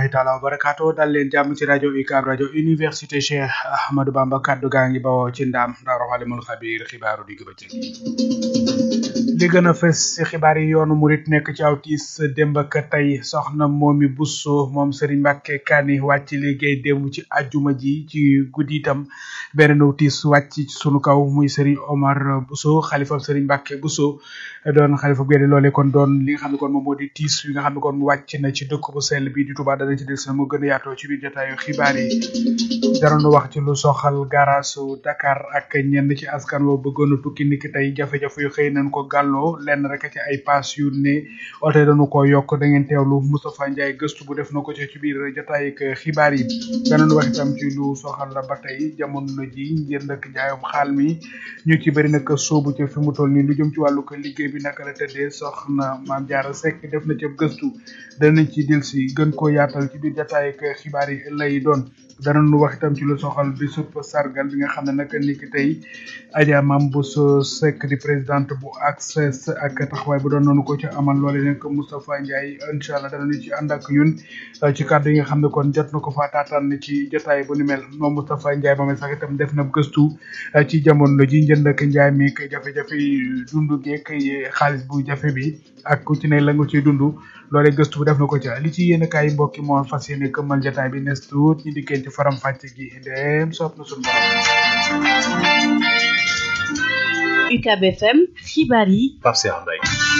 rahmatullahi taala wa barakaatu dal leen jàmm ci rajo UCAB rajo université Cheikh Ahmadou Bamba kaddu gaa ngi bawoo ci ndaam daaru xalimul xabiir xibaaru digg bëccëg li gën a fës ci xibaar yi yoonu murit nekk ci aw tiis démb ak tey soxna moomi Bousso moom Serigne Mbacke Kani wàcc liggéey démb ci ajjuma ji ci guddi itam beneen aw tiis wàcc ci sunu kaw muy Serigne Omar Bousso xalifa Serigne Mbacke Bousso doon xalifa géde loole kon doon li nga xam ne kon moom moo di tiis yi nga xam ne kon wàcc na ci dëkk bu sell bi di Touba dana ci del si na mu gën a yaatoo ci biir jotaayu xibaar yi daroon wax ci lu soxal garasu Dakar ak ñenn ci askan woo bëggoon a tukki niki tey jafe-jafe yu xëy nañ ko gàlloo lenn rek ci ay paas yu ne oto yi dañu ko yokk da ngeen teewlu Moustapha Ndiaye gëstu bu def na ko ci ci biir jotaay ak xibaar yi danañ wax itam ci lu soxal la ba tey jamono ji njënd ak njaayum xaal mi ñu ci bëri nag soobu ci fi mu toll nii lu jëm ci wàllu ko liggéey bi naka la tëddee soxna Maam Jaara Seck def na ci gëstu danañ ci dil si gën koo yaatal ci biir jotaay ak xibaar yi lay doon danañu wax itam ci lu soxal bisub sargal bi nga xam ne nag ni ki tey Adja Mame Bousso Seck di présidente bu ACSES ak taxawaay bu doon noonu ko ci amal loole nag Moustapha Ndiaye incha allah danañu ci ànd ak ñun ci kàddu yi nga xam ne kon jot na ko fa taataan ci jotaay bu ni mel moom Moustapha Ndiaye moom sax itam def na gëstu ci jamono ji njënd ak njaay mi ak jafe-jafe dundu geek xaalis bu jafe bi ak ku ci ne la nga ciy dund loolee gëstu bu def na ko ca li ci yéen kaay mbokki moo fas yéene këmmal jotaay bi nes tuut ñu dikkee ci faram fàcce gi ndem soob na suñu borom UCAB FM xibaar yi Pape Cheikh Mbaye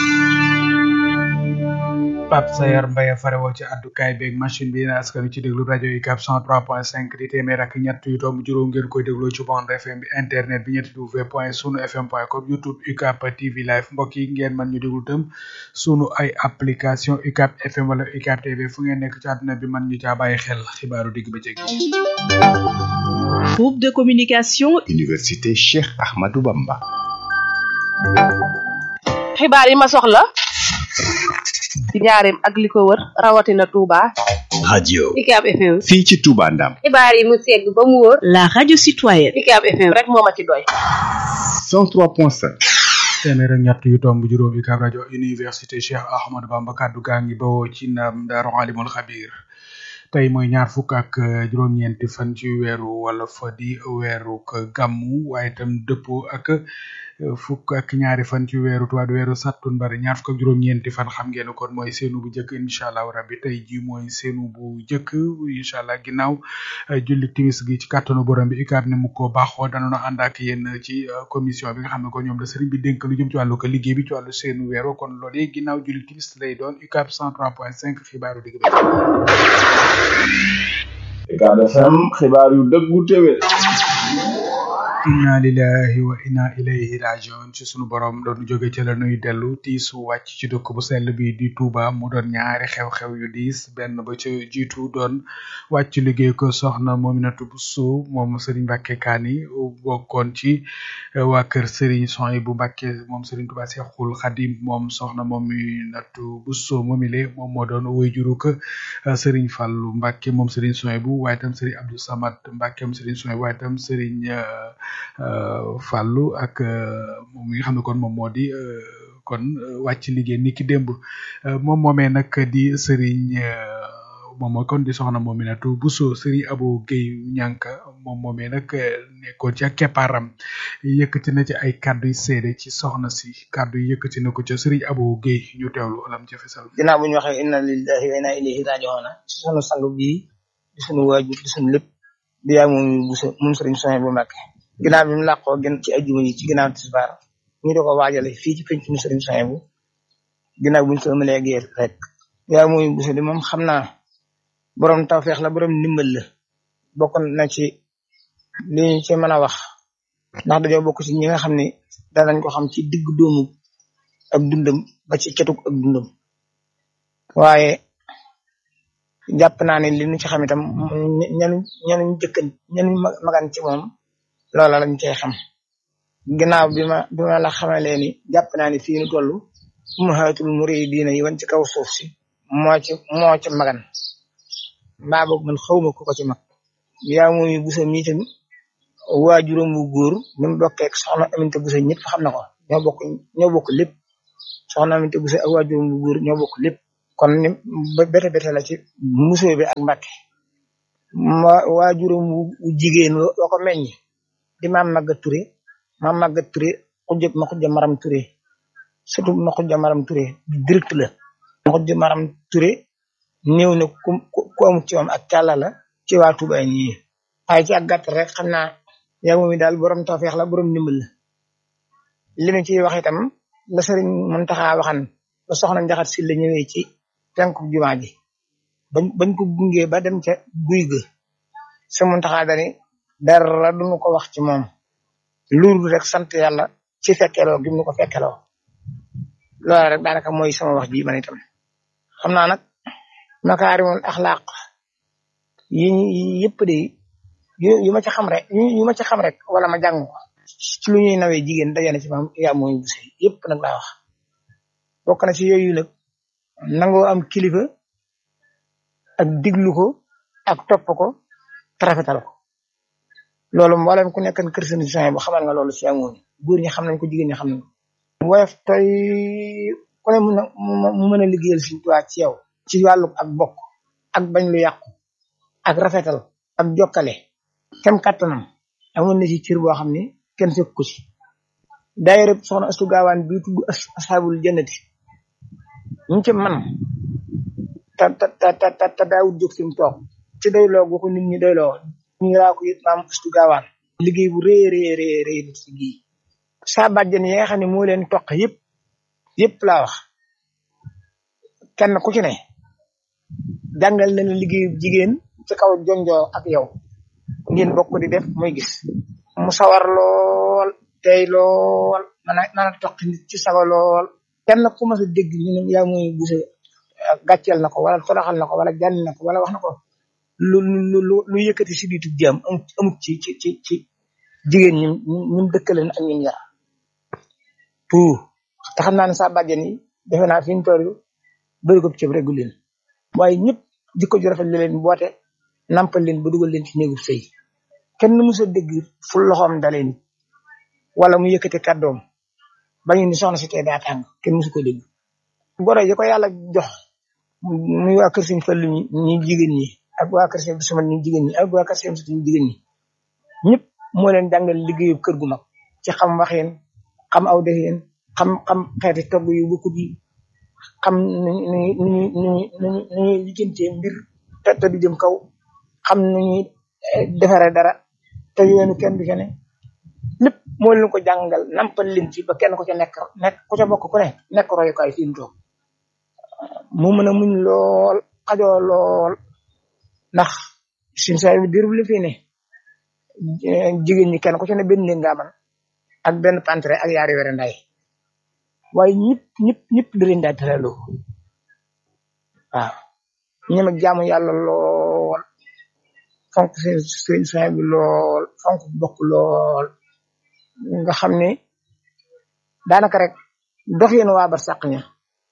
Pape Sayar Mbaye farewoo ci àddukaay beeg machine bi yéen askan wi ci déglu rajo UCAB 103.5 di téeméer ak ñett yu tomb juróom ngeen koy dégloo ci bande FM bi internet bi ñetti w point sunu fm point com youtube UCAB TV live mbokk yi ngeen mën ñu déglu tam sunu ay application UCAB FM wala UCAB TV fu ngeen nekk ci àdduna bi mën ñu caa bàyyi xel xibaaru digg bëccëg groupe de communication Université Cheikh Ahmadou Bamba xibaar yi ma soxla ci njaareem ak li ko wër rawatina Touba. radio UCAB FM. fii ci Touba Ndam xibaar yi mu segg ba mu wóor. la radio citoyenne UCAB FM rek moo ma ci doy. 103.5 téeméer ak ñett yu tomb juróom UCAB rajo université Cheikh Ahmadou Bamba kaddu gaa ngi bawoo ci ndam Daaru Alimul Xabiir tey mooy ñaar fukk ak juróom-ñeenti fan ci weeru wala fa di weeru gàmmu waaye itam dëppoo ak fukk ak ñaari fan ci weeru tubaab weeru sattumbar ñaar fukk ak juróom-ñeenti fan xam ngeen kon mooy seenu bu njëkk incha allah rabbi tey ji mooy seenu bu njëkk incha allah ginnaaw julli timis gi ci kàttanu borom bi UCAB ne mu ko baaxoo danoon ànd ak yéen ci commission bi nga xam ne ko ñoom la sëriñ bi dénk lu jëm ci wàllu ko liggéey bi ci wàllu seenu weeru kon loolu yi ginnaaw julli timis lay doon UCAB 103.5 xibaaru digg UCAB FM xibaar yu dëggu téwé inna lillahi wa inna ilayhi rajiun ci sunu borom doon jóge ci la nuy dellu tiisu wàcc ci dëkk bu sell bi di Touba mu doon ñaari xew-xew yu diis benn ba ca jiitu doon wàcc liggéey ko soxna Mominatou Bousso moom Serigne Mbacke Kani bokkoon ci waa kër Serigne Soy bu Mbacke moom Serigne Touba Cheikhoul Khadim moom soxna Mominatou Bousso moomile moom moo doon woy juru ko Serigne Fallou Mbacke moom Serigne Soy bu waaye tam Serigne Abdou Samad Mbacke moom Serigne Soy waaye tam Serigne Fallou ak moom mi nga xam ne kon moom moo di kon wàcc liggéey ni ki démb moom moomee nag di Serigne moom mooy kon di soxna Mominatou Bousso Serigne Abou Guèye ñànka moom moomee nag nekkoon ci ak keppaaram yëkkati na ci ay kàddu yu seede ci soxna si kàddu yi yëkkati na ko ca Serigne Abou Guèye ñu teewlu alam ca fesal ginnaaw bu ñu waxee inna lillahi wa inna ilayhi raji'un ci sunu sang bii di sunu waajur di sunu lépp di yaa moom Bousso moom Serigne Sonia bu Mbàkke ginnaaw bi mu làqoo gën ci ajjuma yi ci ginnaaw tisbaar ñu di ko waajale fii ci penc mu Serigne Sonia bu ginnaaw buñu sëmalee géer rek yaa moom Bousso di moom xam naa borom tawfeex la borom ndimbal la bokk na ci li ñu ci mën a wax ndax dañoo bokk ci ñi nga xam ne danañ ko xam ci digg doomu ak dundam ba ci ketug ak dundam waaye jàpp naa ne li ñu ci xam itam ñanu ñanu jëkkan ñanu magan ci moom loola lañ cey xam ginnaaw bi ma bi ma la xamalee ni jàpp naa ne fii nu toll ummahatul muridina yi wan ci kaw suuf si moo ci moo ci magan mbaa boog man xawma ko ko ci mag yaa moomi busa mi tamit waajuram bu góor ni mu bokkee ak soxna aminte busa ñëpp xam na ko ñoo bokk ñoo bokk lépp soxna aminte busa ak waajuram bu góor ñoo bokk lépp kon ni ba bete bete la ci musóo bi ak mbàkke ma waajuram wu jigéen wa ko meññ di maam Maga Touré maam Maga Touré xujja ma xujja maram Touré surtout ma xujja maram Touré direct la ma xujja maram Touré néew na ku ku amul ci moom ak càlla la ci waa Touba ñii waaye ci ak gàtt rek xam naa yaa moom daal borom tawfeex la borom ndimbal la li ma ciy wax itam la sëriñ Muntaxa waxan ba soxna njaxat si la ñëwee ci penku jumaa ji bañ bañ ko gungee ba dem ca guy ga sa Muntaxa dani dara duñu ko wax ci moom loolu rek sant yàlla ci fekkeloo gi mu ko fekkeloo loolu rek daanaka mooy sama wax ji man itam xam naa nag makaarimul axlaaq yi yëpp de yu ma ci xam rek yu ma ci xam rek wala ma jàng ko ci lu ñuy nawee jigéen dajane ci maam yaa mooy buse yëpp nag laa wax bokk na ci yooyu nag nangoo am kilifa ak diglu ko ak topp ko tarafetal ko loolu mboolem ku nekkan kër seen émission bu xamal nga loolu ci amoon góor ñi xam nañ ko jigéen ñi xam nañ ko woyof toy ku ne mun a mu mën a liggéeyal Sëriñ Tuubaa ci yow ci wàllu ak bokk ak bañ lu yàqu ak rafetal ak jokkale kem kàttanam amoon na ci cër boo xam ne kenn fekk ko ci daayira soxna astu gaawaan bii tudd asxaabul jannati ñu ci man ta ta ta ta ta daawut jóg fi mu toog ci doyloo gu ko nit ñi doyloo ñu laa ko it maam astu gaawaan liggéey bu rëy rëy rëy rëy ci gii saa bàjjen yi nga xam ne moo leen toq yëpp yëpp laa wax kenn ku ci ne jàngal na la liggéeyu jigéen ci kaw jonjoo ak yow ngeen bokk di def muy gis mu sawar lool tey lool mana nana toq nit ci sago lool kenn ku mas a dégg ñu ne yaa muy busa gàcceel na ko wala toroxal na ko wala jànni na ko wala wax na ko lu lu lu lu yëkkati si biitu jaam amut amut ci ci ci ci jigéen ñi ñum dëkkaleen ak ñun yar tout te xam naa ne sa bàjjen yi defe naa fi ñu toll bëri ko ceeb rek leen waaye ñëpp jikko ju rafet la leen boote nampal leen ba dugal leen ci néegub sëy kenn mës a dégg fu loxoom dalee nit wala mu yëkkati kàddoom bañu ni soxna si tey daa tàng kenn mësu ko dégg goro yi ko yàlla jox muy waa kër Sëñ Fallu ñi ñi jigéen ñi ak waa kër Sëñ Sumat ñi jigéen ñi ak waa kër Sëñ Sut ñi jigéen ñi ñëpp moo leen jàngal liggéeyu kër gu mag ci xam waxeen xam aw defeen xam xam xeeti togg yu bokkut yi xam nu ñuy nu ñuy nu ñuy nu ñuy lijjantee mbir te te du jëm kaw xam nu ñuy defaree dara te yoonu kenn du ca ne lépp moo leen ko jàngal nampal leen ci ba kenn ku ca nekk nekk ku ca bokk ku ne nekk royukaay fi mu toog mu mën a muñ lool xajoo lool ndax suñ saa yu diir bu li fi ne jigéen ñi kenn ku ca ne benn néeg nga man ak benn pantre ak yaari were nday waaye ñëpp ñëpp ñëpp da leen daa tëraloo waaw ñoom ak jaamu yàlla lool fonk seen seen soin bi lool fonk bokk lool nga xam ne daanaka rek dox yéen waa bar sàq ña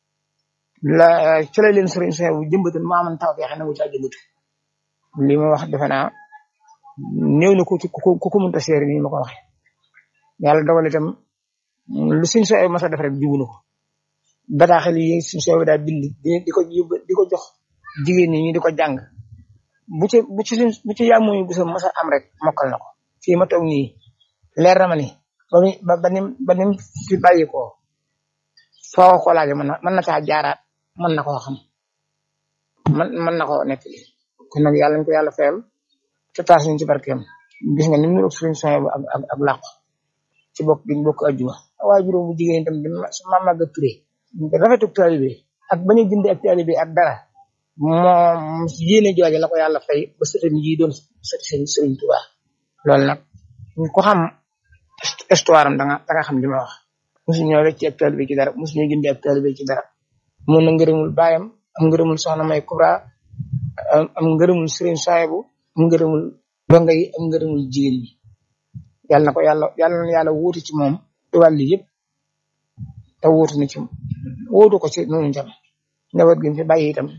la ci la leen sëriñ soin bu jëmbatan maa man taw feexe na mu caa jëmbatu li ma wax defe naa néew na ku ku ku mënta seeri nii ma ko waxe yàlla dogal itam lu suñ sooy masa def rek jubu na ko bataaxal yi suñ sooy daa bind di ko di ko jox jigéen ñi ñu di ko jàng bu ci bu ci bu ci yàmmuñu bu sa masa am rek mokkal na ko fii ma toog nii leer na ma ni ba muy ba ba nim ba nim fi bàyyi ko foo ko laajee mën na mën na caa jaaraat mën na koo xam man mën na koo nekk kon nag yàlla ñu ko yàlla fayal te taas ñu ci barkeem gis nga ni mu niroog suñ sooy ak ak ak làqu ci bokk gi bokk ajuma waaye juróom bu jigéen itam di ma màgga turé rafetuk taalibe ak bañ a jënd ak taalibe ak dara moom yéene jooje la ko yàlla fay ba sëtam yi doon sëti sëriñ sëriñ Tuuba loolu nag ko xam histoire am danga danga xam li ma wax mosu ñoo wecc ak taalibe ci dara mosu ñoo jënd ak taalibe ci dara mun na ngërëmul baayam am ngërëmul soxna may Kubra am ngërëmul sëriñ Saayibu am ngërëmul donga yi am ngërëmul jigéen ñi yàlla na ko yàlla yàlla na yàlla wuutu ci moom ci wàll yëpp te wuutu na ci wuutu ko ci noonu tam njaboot gi fi bàyyi itam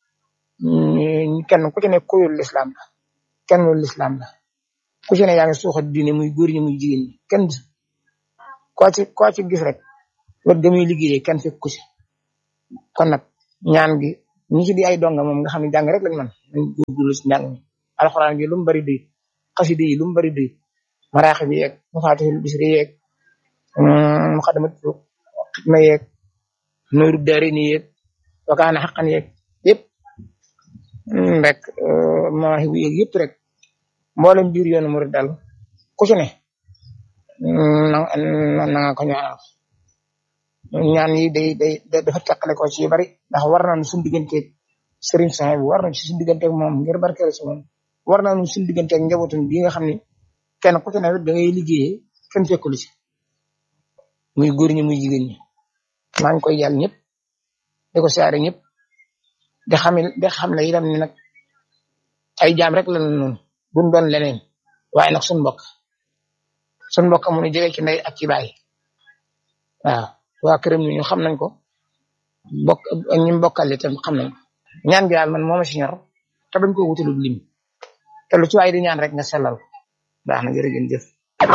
kenn ku ci ne kuyul lislaam la kenn lu lislaam la ku ci ne yaa ngi suuxat diine muy góor ñi muy jigéen ñi kenn koo ci koo ci gis rek wet ga muy liggéeyee kenn fekk ku ci kon nag ñaan gi ñi ci di ay donga moom nga xam ne jàng rek lañ man nañ góorgóorlu ci njàng mi alxuraan gi lu mu bari doy xasida yi lu mu bari doy maraaxi bi yeeg mafaatihul bisri yeeg muqaddamat xidma yeeg nooru daari ni yeeg wakaana xaqan yeeg yëpp rek mawaahi bu yeeg yëpp rek mboolem biir yoonu murid daal ku ci ne na na nga ko ñaanal ñaan yi day day dafa teqale ko ci yu bari ndax war nañu suñu digganteeg sëriñ Saxiib bu war nañu ci suñu digganteeg moom ngir barkeel ci moom war nañu suñu digganteeg njabootum bi nga xam ne kenn ku ci ne da ngay liggéeyee kenn fekkul ci muy góor ñi muy jigéen ñi maa ngi koy yàlla ñëpp di ko siyaare ñëpp di xam di xam ne itam ni nag ay jaam rek la noonu duñ doon leneen waaye nag suñu mbokk suñu mbokk mu nu jege ci ndey ak ci baay waaw waa këram ñu xam nañ ko bokk ñi mbokkal itam xam nañ ko ñaan gi daal man moo ma si ñor te bañ ko wutalul lim te lu ci waay di ñaan rek nga sellal ko baax na jërëjëf.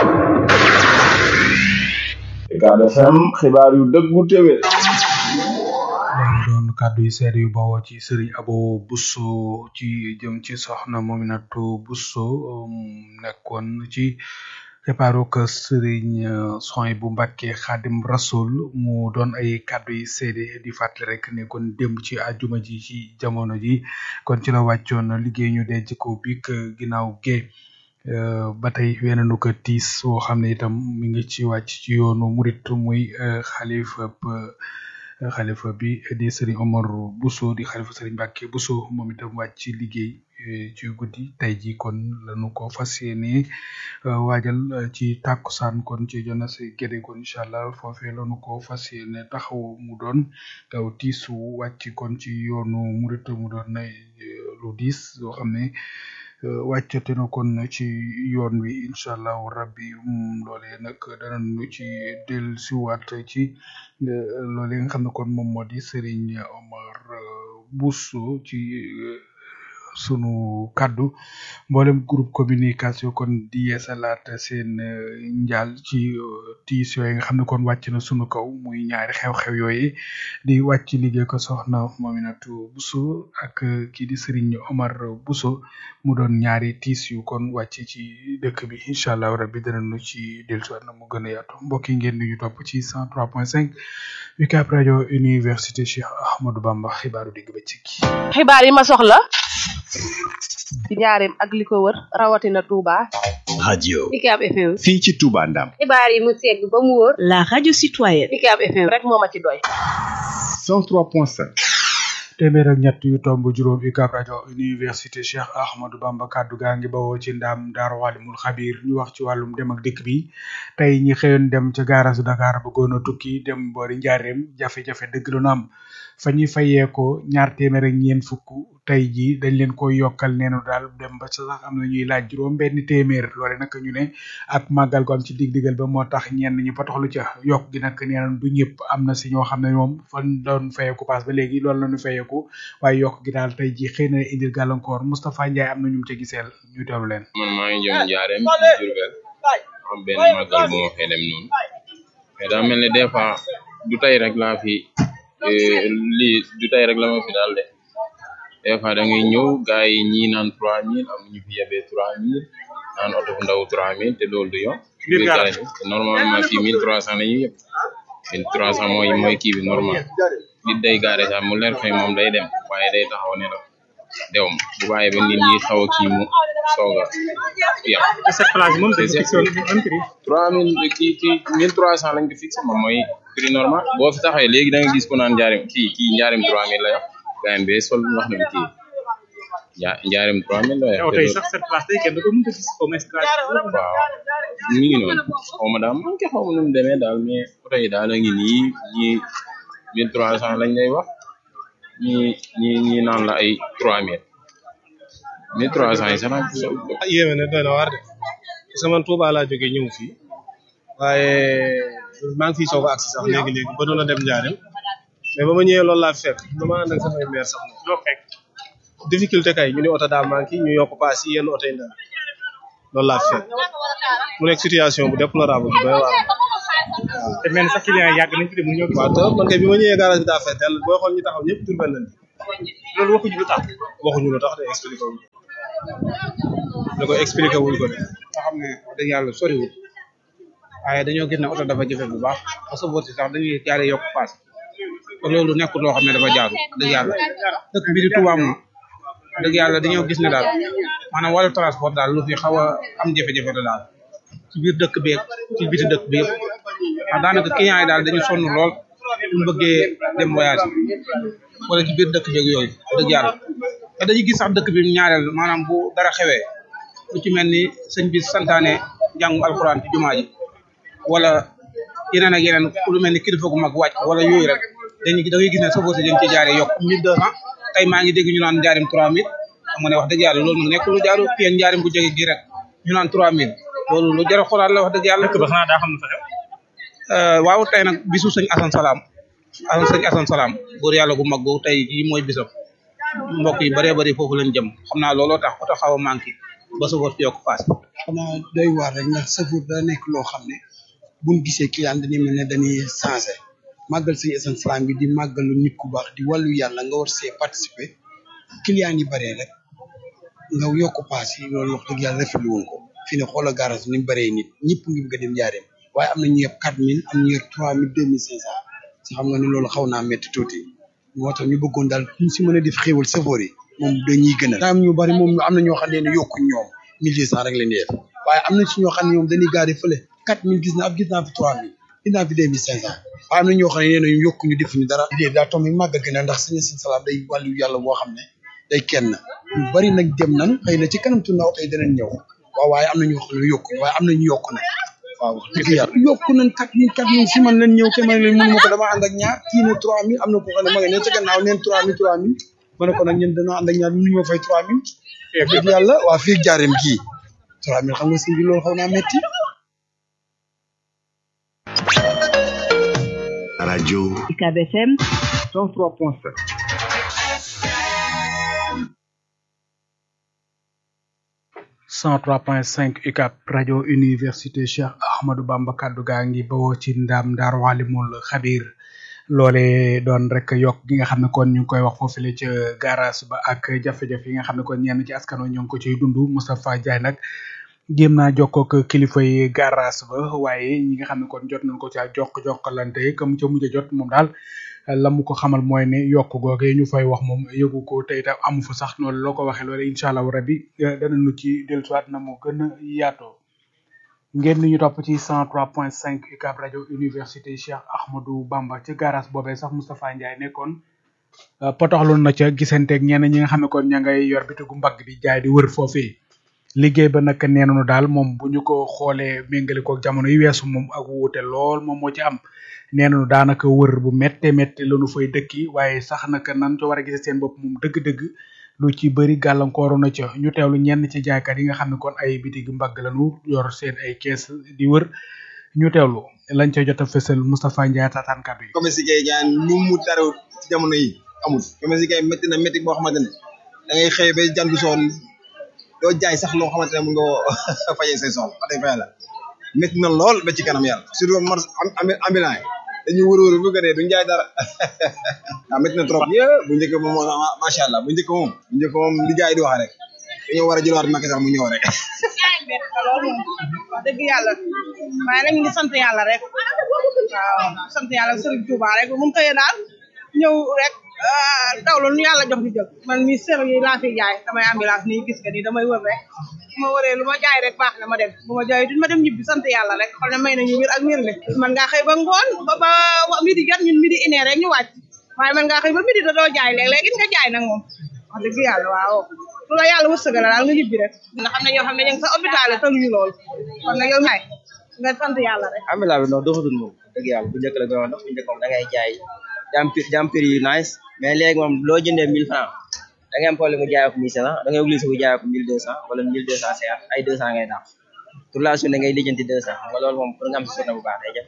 Ucab FM xibaar yu dëggu téwé loolu doon kàddu yu seede yu bawoo ci sëriñ abo busso ci jëm ci soxna mominatu busso nekkoon ci kepaaruk sëriñ soy bu mbàkke xaadim rasul mu doon ay kàddu yi seede di fàttali rek ne kon démb ci àjjuma ji ci jamono ji kon ci la wàccoon liggéey ñu denc ko bik ginnaaw gee ba tey wenenu ko tiis woo xam ne itam mi ngi ci wàcc ci yoonu murit muy xalifa xalifa bi di sëriñ Omar Bousso di xalifa sëriñ Mbàkke Bousso moom itam wàcc ci liggéey ci guddi tey ji kon lañu ko fas yéene waajal ci tàkkusaan kon ci jona si gédé kon incha allah foofee lañu ko fas yéene taxaw mu doon aw tiisu wàcc kon ci yoonu murit mu doon lu diis yoo xam ne wàccate na kon ci yoon wi incha allahu rabbi loolee nag danañu ci del siwaat ci loolee nga xam ne kon moom moo di Serigne Omar Bousso ci sunu kaddu mboolem groupe communication kon di yeesalaat seen njaal ci tiis yooyu nga xam ne kon wàcc na sunu kaw muy ñaari xew-xew yooyu di wàcc liggéey ko soxna Mominatou Bousso ak kii di Serigne Omar Bousso mu doon ñaari tiis yu kon wàcc ci dëkk bi incha allah rabbi danañu ci dellusiwaat na mu gën a yaatu mbokk yi ngeen di ñu topp ci 103.5 UCAB rajo université Cheikh Ahmadou Bamba xibaaru digg bëccëg xibaar yi ma soxla ci njaareem ak li ko wër rawatina Touba. radio UCAB FM. fii ci Touba Ndam xibaar yi mu segg ba mu wóor. la radio citoyenne. UCAB FM rek moo ma ci doy. 103.5 téeméer ak ñett yu tomb juróom UCAB rajo université Cheikh Ahmadou Bamba kaddu gaa ngi bawoo ci ndam Daaru Alimul Xabir ñu wax ci wàllum dem ak dikk bi tey ñi xëyoon dem ca gaarasu Dakar bëggoon a tukki dem boori njaareem jafe-jafe dëgg lu nu am fa ñuy fayee ko ñaar téeméer ak ñeent fukk tey ji dañ leen ko yokkal neenu daal dem ba sa sax am na ñuy laaj juróom benn téeméer loole nag ñu ne ak màggal ko am ci dig digal ba moo tax ñenn ñi potoxlu ca yokk gi nag nee nañ du ñëpp am na si ñoo xam ne moom fan doon fayeeku paas ba léegi loolu la ñu fayeeku waaye yokk gi daal tey ji xëy na indil gàllankoor Moustapha Ndiaye am na ñu ca giseel ñu teewlu leen man maa ngi jëm njaareem Jurbel am benn màggal bu ma fee dem noonu mais daa mel ne des fois du tey rek laa fi lii du tey rek la ma fi daal de des fois da ngay ñëw gars yi ñii naan trois mille am ñu fi yebee trois mille naan oto bu ndaw trois mille te loolu du yoon biir gaale bi normalement fii mille trois cent la ñuy yëpp mille trois cent mooy mooy kii bi normal nit day gaare sax mu leer fay moom day dem waaye day taxaw ne la dew ma bu bàyyi ba nit ñi xaw a kii mu soog a yàq cette place moom dañu fixé woon un prix trois mille kii kii mille trois cent lañ ko fixé moom mooy prix normal boo fi taxawee léegi da nga gis ku naan njaarim kii kii njaarim trois mille la yor gaayam bee sol wax na bi kii ja njaarim trois mille la yor yow tey sax cette place tey kenn du ko mën a gis au moins waaw mi ngi noonu xaw ma daal man ke xaw ma nu mu demee daal mais oto yi daal a ngi nii ñii mille trois cent lañ lay wax ñii ñii ñii naan la ay trois mille mille trois cent yi sax nag yéeme ne doy na waar de parce que man Touba laa jógee ñëw fii waaye maa ngi fiy soog a agsi sax léegi-léegi ba doon a dem Njaareem mais ba ma ñëwee loolu laa fekk dama ànd ak samay maire sax moom loo fekk difficulté kay ñu ne oto daa manqué ñu yokk paas yi yenn oto yi ndaw loolu laa fekk mu nekk situation bu déplorable bu doy waar te mel ni sax client yàgg nañ fi de mu ñëw waaw te man kay bi ma ñëwee garage bi daa fay teel booy xool ñu taxaw ñëpp Diourbel lañ loolu waxuñu lu tax waxuñu lu tax de expliqué wuñ da ko expliqué wuñ ko de nga xam ne wax dëgg yàlla soriwul waaye dañoo gis ne oto dafa jafe bu baax parce que boo si sax dañuy jaare yokk paas te loolu nekkul loo xam ne dafa jaaru dëgg yàlla dëkk bi di Touba moom dëgg yàlla dañoo gis ne daal maanaam wàllu transport daal lu fi xaw a am jafe-jafe la daal ci biir dëkk bi ci biti dëkk bi yëpp ndax daanaka client yi daal dañu sonn lool ñu bëggee dem voyage wala ci biir dëkk beeg yooyu dëgg yàlla te dañuy gis sax dëkk bi ñaareel maanaam bu dara xewee lu ci mel ni sëñ bi santaane jàngu alxuraan ci jumaa ji wala yeneen ak yeneen lu mel ni kilifa gu mag wàcc wala yooyu rek dañuy da ngay gis ne sofoo si dañ ci jaaree yokk mille deux cent tey maa ngi dégg ñu naan njaarim trois mille xam nga ne wax dëgg yàlla loolu nag nekkul lu jaaru fii njaarim bu jege gi rek ñu naan trois mille loolu lu jar a xoolaat la wax dëgg yàlla dëkk ba xanaa daa xam ne fa xew waaw tey nag bisu sëñ Asan Salaam asan sëñ Asan Salaam góor yàlla gu mag googu tey jii mooy bisam mbokk yi bëree bëri foofu lañ jëm xam naa looloo tax oto xaw a manqué ba sofoo si yokk paas xanaa doy waar rek ndax sëfoor da nekk loo xam ne buñ gisee client dañuy mel ne dañuy changé màggal sëñ Asan Salaam bi di màggalu nit ku baax di wàllu yàlla nga war see participer client yi bëree rek nga yokk paas yi loolu wax dëgg yàlla rafetlu woon ko fi ne xoolal garage ni mu bëree nit ñëpp ngi bëgg a dem jaareem waaye am na ñu yeb quatre mille am ñu yor trois mille deux mille cinq cent si xam nga ne loolu xaw naa métti tuuti moo tax ñu bëggoon daal ñu si mën a def xéewal sëfoor yi moom dañuy gënal am ñu bari moom am na ñoo xam ne yokkuñ ñoom mille deux cent rek leen di def waaye am na ci ñoo xam ne ñoom dañuy gaari fële quatre mille gis na ab gis naa fi trois mille gis naa fi deux mille cinq cent waaye am na ñoo xam ne nee nañu yokkuñu defuñu dara idée daa tombi màggal gi na ndax sëñ Asan Salaam day wàllu yàlla boo xam ne day kenn ñu bari nag dem nan xëy na ci kanam tu ndaw tey danañ ñëw waaw waaye am na ñoo xam ne yokkuñu waaye am na ñu yokku nag waaw wax dëgg yàlla yokku nañ quatre mille quatre mille si man leen ñëw te man leen mënu ma ko dama ànd ak ñaar kii ne trois mille am na ko xam ne ma nga ne ca gannaaw neen trois mille trois mille ma ne ko nag ñun dañoo ànd ak ñaar mënu ma fay trois mille dëgg yàlla waa fii jaareem gii trois mille xam nga si bi loolu xaw naa metti radio UCAB FM 103.7 103.5 UCAB rajo université Cheikh Ahmadou Bamba kaddu gaa ngi bawoo ci ndam Ndar Walimul Xabir loole doon rek yokk gi nga xam ne kon ñu ngi koy wax foofule ca garage ba ak jafe-jafe yi nga xam ne kon ñenn ci askano ñu ngi ko ciy dund Moustapha Ndiaye nag jéem naa jokkoo ak kilifa yi garage ba waaye ñi nga xam ne kon jot nañ ko caa jokk jokkalante comme ca mujj a jot moom daal la mu ko xamal mooy ne yokk googe ñu fay wax moom yëgu ko tey tam amu fa sax noonu loo ko waxee loole incha allah rabi danañu ci dellusiwaat na mu gën a yaatoo ngeen ni ñu topp ci 103.5 UCAB rajo université Cheikh Ahmadou Bamba ci garage boobee sax Moustapha Ndiaye nekkoon potoxloon na ca gisanteeg ñenn ñi nga xam ne kon ña ngay yor bitigu mbagg di jaay di wër foofee liggéey ba nag nee nañu daal moom bu ñu ko xoolee méngale ko jamono yi weesu moom ak wuute lool moom moo ci am nee nañu daanaka wër bu métte métte lañu fay dëkki waaye sax nag nan co war a gisee seen bopp moom dëgg-dëgg lu ci bëri gàllankooru na ca ñu teewlu ñenn ci jaaykat yi nga xam ne kon ay bitig mbagg lañu yor seen ay kees di wër ñu teewlu lañ ca jot a fësal Moustapha Ndiaye taataan kàddu yi. commerce yi kay lu mu tarew ci jamono yi amul commerce yi kay métti na métti boo xamante ne da ngay xëy ba jant soon doo jaay sax loo xamante ne mun nga fajee say soxla wax dëgg fa yàlla métti na lool ba ci kanam yàlla surtout mar ambulant yi dañuy wër-wër bu gënee duñ jaay dara waaw métti na trop yé bu njëkk moom macha allah bu njëkk moom bu njëkk moom li gars yi di wax rek dañoo war a jëlaat Macky Sall mu ñëw rek loolu wax dëgg yàlla waaye nag ñu ngi sant yàlla rek waaw sant yàlla Serigne Touba rek mun xëyee daal ñëw rek daw la nu yàlla jox di jël man mi ser yi laa fi jaay damay ambulance nii gis nga nii damay wër rek bu ma wëree lu ma jaay rek baax na ma dem bu ma jaay duñ ma dem ñibbi sant yàlla rek xam ne may nañu wér ak wér le man ngaa xëy ba ngoon ba ba midi jot ñun midi une heure rek ñu wàcc waaye man ngaa xëy ba midi da doo jaay léeg-léeg it nga jaay nag moom wax dëgg yàlla waaw lu la yàlla wërsëgal daal nga ñibbi rek nga xam ne ñoo xam ne ñu ngi sa hôpital tëluñu loolu kon nag yow ñaay nga sant yàlla rek ambulance bi non doxatul moom dëgg yàlla bu njëkk la gën a dox bu njëkk moom da ngay jaay jam prix yu nice mais léegi moom loo jëndee mille francs da ngay am problème mu jaayoo ko mille cinq cent da ngay obligé bu jaayoo ko mille deux cent wala mille deux cent cinquante ay deux cent ngay daaw toute la journée ngay lijjanti deux cent xam nga loolu moom pour nga am si journée bu baax day jafe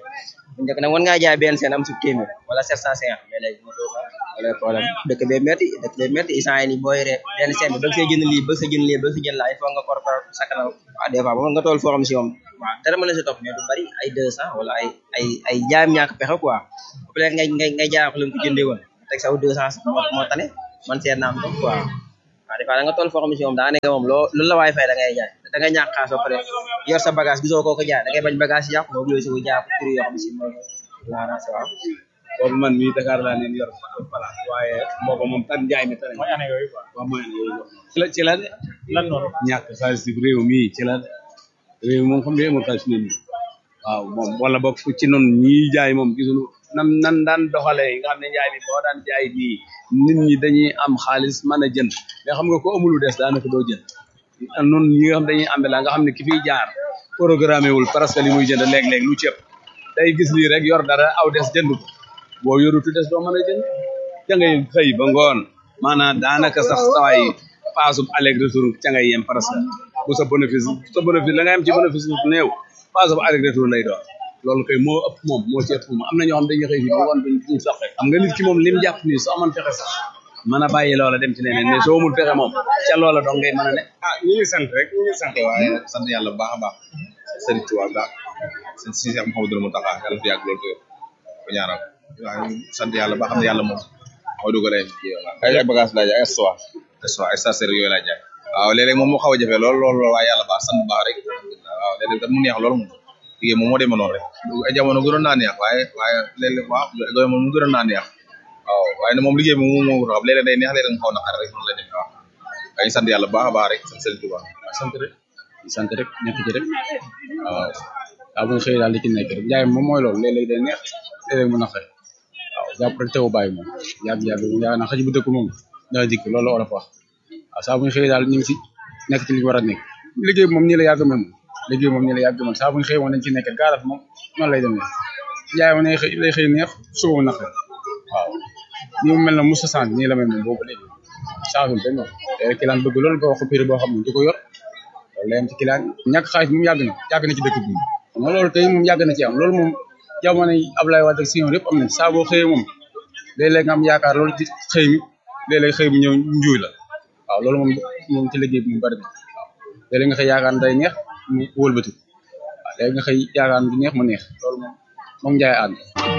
bu njëkk nag mën ngaa jaay benn seen am sub téeméer wala sept cent cinquante mais léegi mu toog wala problème dëkk bee métti dëkk bee métti instant yi nii booy ree benn seen bi bëgg see jënd lii bëgg sa jënd lii bëgg sa jënd laa il faut nga kor kor sakkanal waaw des fois ba nga tool foo xam si moom waaw dara mën na si topp mais du bari ay deux cent wala ay ay ay jaayam ñàkk pexe quoi bu leen ngay ngay ngay jaay ko leen ko jëndee woon teg saw deux cent moo moo tane man seet naa am ko quoi waaw des fois da nga toll foo xam si moom daa nekk moom loo lu la waay fay da ngay jaay da nga ñàkk xaas ba pare yor sa bagage gisoo koo ko jaay da ngay bañ bagage yi yàqu nga obligé ko jaay ko prix yoo xam si moom laara sa waaw boobu man mii Dakar laa leen yor place waaye boobu moom tan jaay mi tane mooy année yooyu quoi waaw mooy année yooyu ci la ci la de lan noonu ñàkk xaalis ci réew mii ci la de réew moom xam ne amul xaalis nit ñi waaw moom wala boog fu ci noonu ñii jaay moom gisuñu nan nan daan doxalee nga xam ne njaay mi boo daan jaay nii nit ñi dañuy am xaalis mën a jënd mais xam nga ko amulu des daanaka doo jënd noonu ñi nga xam dañuy ambe la nga xam ne ki fiy jaar programmé wul presque li muy jënd léeg-léeg lu ceeb day gis lii rek yor dara aw des jënd ko boo yorutu des doo mën a jënd ca ngay xëy ba ngoon maanaam daanaka sax sawaay paasub aller retour ca ngay yem presque bu sa bénéfice sa bénéfice la nga yem ci bénéfice bu néew paasub aller retour lay doon loolu kay moo ëpp moom moo ci ëpp moom am na ñoo xam dañuy xëy fii ba ngoon duñ duñ sax xam nga nit ki moom lim jàpp nii soo amoon fexe sax mën a bàyyi loola dem ci leneen mais soo amul fexe moom ca loola dong ngay mën a ne ah ñu ngi sant rek ñu ngi sant waaye sant yàlla bu baax a baax Serigne Touba baax seen si Cheikh Mouhamadou Mountakha yàlla fi yàgg loolu ko ñaanal waaw sant yàlla ba xam ne yàlla moom moo dugalee ay ay bagage laa jaay ay histoire histoire ay stationnaire yooyu laa jaay waaw léeg-léeg moom moo xaw a jafe lool lool lool waaye yàlla baax sant baax rek waaw léeg-léeg tam mu neex lool moom liggéey moom moo demee noonu rek ay jamono gënoon naa neex waaye waaye léeg-léeg waaw jamono mu gënoon naa neex waaw waaye ne moom liggéey bi moom moo xam léeg-léeg day neex léeg-léeg nga xaw na xar rek noonu la demee waaw waaye sant yàlla baax a baax rek sant Serigne Touba sant rek sant rek nekk ci rek waaw waaw bu ñu xëyee daal di ci nekk rek jaay moom mooy loolu léeg-léeg day neex léeg-léeg mu naqari waaw jàpp rek teewu bàyyi moom yàgg yàgg yaa na xaj bu dëkk moom daa dikk loolu la olof wax waaw saa bu ñu xëyee daal ñu ngi si nekk ci li ñu war a nekk liggéey bi moom nii la yàgg moom liggéey moom nii la yàgg moom saa bu ñu xëyee moom dañ ci nekk gaaraf moom noonu lay demee jaay moom day xëy day xëy neex suba mu naqari waaw nii mu mel na Moussa Sant nii la mel moom boobu léegi changé benn yoon te kilaan bëgg loolu nga wax ko prix boo xam ne du ko yor loolu la yem ci kilaan ñàkk xaalis moom yàgg na yàgg na ci dëkk bi moom loolu tey moom yàgg na ci am loolu moom jamono yi Abdoulaye Wade ak Senghor yëpp am na saa boo xëyee moom léeg-léeg nga am yaakaar loolu ci xëy mi léeg-léeg xëy mi ñëw njuuy la waaw loolu moom moom ci liggéey bi mu bari na waaw léeg-léeg nga xëy yaakaar day neex mu wëlbati waaw léegi nga xëy yaakaar du neex mu neex loolu moom moom njaay ànd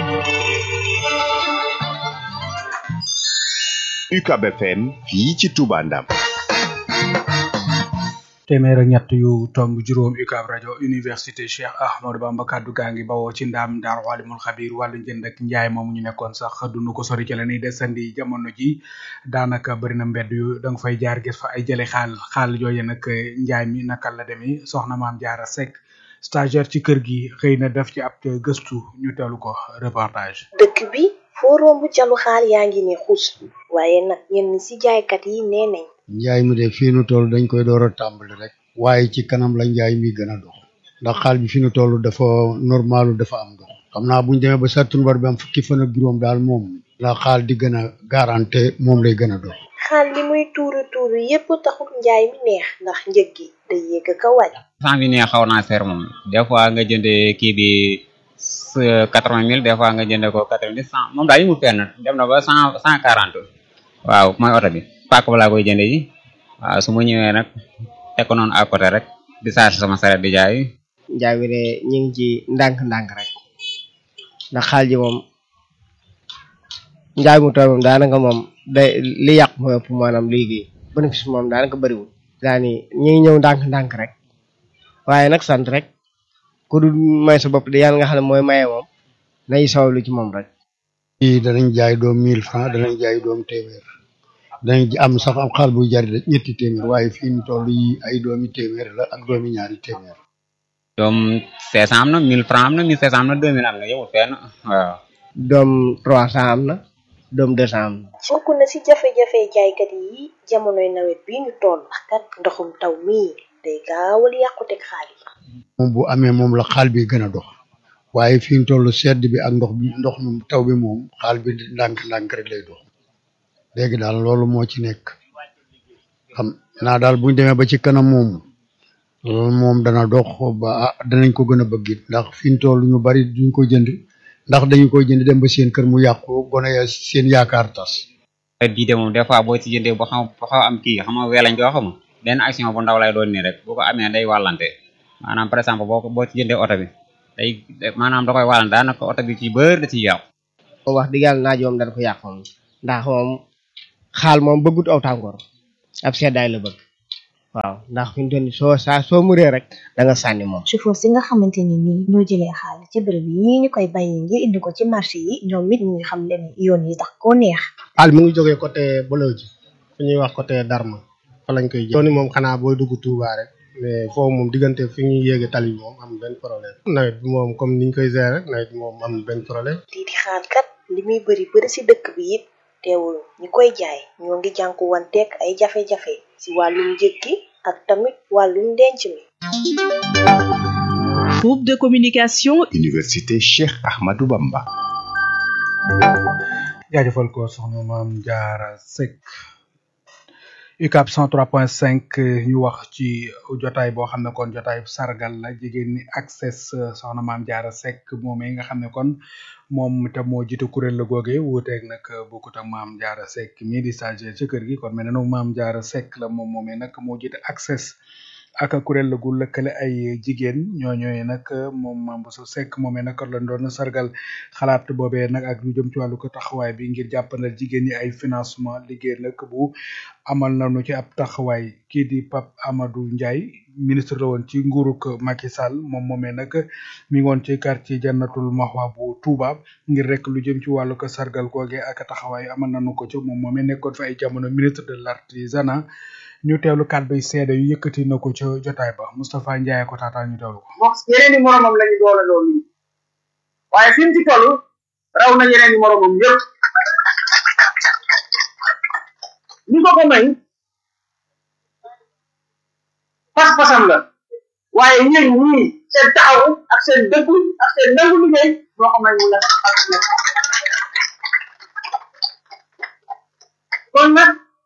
UCAB FM fii ci Touba Ndam téeméer ak ñett yu tomb juróom UCAB rajo université Cheikh Ahmadou Bamba kaddu gaa ngi bawoo ci ndaam daar walimul xabir wàllu njënd ak njaay moom ñu nekkoon sax dunu ko sori ci la ni desandi jamono ji daanaka bëri na mbedd yu da nga fay jaar gis fa ay jële xaal xaal yooyu nag njaay mi naka la demee soxna maam jaara Seck stagiaire ci kër gi xëy na def ci ab gëstu ñu teelu ko reportage dëkk bi foo romb calu xaal yaa ngi ne xuus waaye nag ñenn ci jaaykat yi nee nañ njaay mi de fii nu toll dañ koy door a tàmbali rek waaye ci kanam la njaay mi gën a dox ndax xaal bi fi nu toll dafa normalu dafa am dox xam naa buñ demee ba sattunbar bi am fukki fan ak juróom daal moom la xaal di gën a garanté moom lay gën a dox xaal li muy tuuru tuuru yépp taxul njaay mi neex ndax njëg gi day yéeg a wàcc cent bi neex xaw naa seer moom des fois nga jëndee kii bi quatre vingt mille des fois nga jëndee ko quatre vingt cent moom daal yi mu fenn dem na ba cent cent quarante waaw mooy oto bi paak ba laa koy jëndee ji waaw su ma ñëwee nag teg ko noonu à côté rek di charge sama saret di jaay njaay mi de ñu ngi ci ndànk-ndànk rek ndax xaal ji moom njaay mu toll moom daanaka moom day li yàq mooy ëpp maanaam liggéey bénéfice moom daanaka bëriwul daani ñu ngi ñëw ndànk-ndànk rek waaye nag sant rek ku dul may sa bopp de yàlla nga xam ne mooy maye moom nañu sawlu ci moom rek fii danañ jaay doom mille francs danañ jaay doom téeméer danañ am sax am xaal buy jar ñetti téeméer waaye fii ñu toll yi ay doomi téeméer la ak doomi ñaari téeméer doom cinq cent am na mille francs am na mille cinq cent am na deux mille am na yowul fenn waaw doom trois cent am na doom deux cent am na bokk na ci jafe-jafe jaaykat yi jamonoy nawet bi ñu toll ndax kat ndoxum taw mii day gaawal yàquteg xaal yi moom bu amee moom la xaal bi gën a dox waaye fi ñu toll sedd bi ak ndox bi ndox mi taw bi moom xaal bi ndànk-ndànk rek lay dox léegi daal loolu moo ci nekk xam naa daal buñ demee ba ci kanam moom loolu moom dana dox ba danañ ko gën a bëgg it ndax fi ñu toll ñu bari duñ ko jënd ndax dañu koy jënd dem ba seen kër mu yàqu gone ya seen yaakaar tas bii de moom des fois boo ci jëndee ba xam ba xaw am kii xam nga wee lañ ko xam benn action bu ndaw lay doon nii rek bu ko amee day wàllante maanaam par exemple boo ko boo ci jëndee oto bi day maanaam da koy wàllante daanaka oto bi ci bër da ciy yàqu moom wax dëgg yàlla naaj moom dana ko yàq moom ndax moom xaal moom bëggut aw tàngoor ab seddaay la bëgg waaw ndax fi mu toll nii soo saa soo muree rek da nga sànni moom chauffeur si nga xamante ni nii ñoo jëlee xaal ci bërëb yi ñu koy bàyyi ngir indi ko ci marché yi ñoom it ñu ngi xam leen yoon yi tax koo neex xaal mi ngi jógee côté Bolooji fu ñuy wax côté Darma fa lañ koy jël yoon yi moom xanaa booy dugg Touba rek mais foofu moom diggante fi ñuy yéege tali bi moom am benn problème nawet bi moom comme niñ koy gérer rek nawet bi moom am benn problème lii di xaal kat li muy bëri bëri si dëkk bi it teewul ñi koy jaay ñoo ngi jànku wanteeg ay jafe-jafe si wàllum njëg gi ak tamit wàllum denc mi Groupe de communication Université Cheikh Ahmadou Bamba jaajëfal ko soxna maam jaara Seck UCAB 103.5 ñu wax ci jotaay boo xam ne kon jotaay sargal la jigéen ñi access soxna maam jaara Seck moomee nga xam ne kon moom te moo jiite kuréel la googe wuuteeg nag bokkut ak maam jaara Seck mii di stagiaire ci kër gi kon mel na nag maam jaara Seck la moom moomee nag moo jiite access ak kuréel la gu lëkkale ay jigéen ñooñooy nag moom Mame Bousso Seck moomee nag lañ doon sargal xalaat boobee nag ak lu jëm ci wàllu ko taxawaay bi ngir jàppandal jigéen ñi ay financement liggéey nag bu amal nañu ci ab taxawaay kii di Pape Amadou Ndiaye ministre la woon ci nguuruk Macky Sall moom moomee nag mi ngi woon ci quartier Jannatul Mahwa bu Touba ngir rek lu jëm ci wàllu ko sargal googe ak taxawaay amal nañu ko ci moom moomee nekkoon fa ay jamono ministre de l'artisanat ñu teewlu kàddu yi seede yu yëkkati na ko ca jotaay ba Moustapha Ndiaye ko taataan ñu teewlu ko. moom yeneen i moromam lañu doole loolu waaye fi mu ci toll raw na yeneen i moromam yëpp li ko ko may pas-pasam la waaye yéen ñii seen taxawu ak seen dëggu ak seen nangu liggéey moo ko may mu la kon nag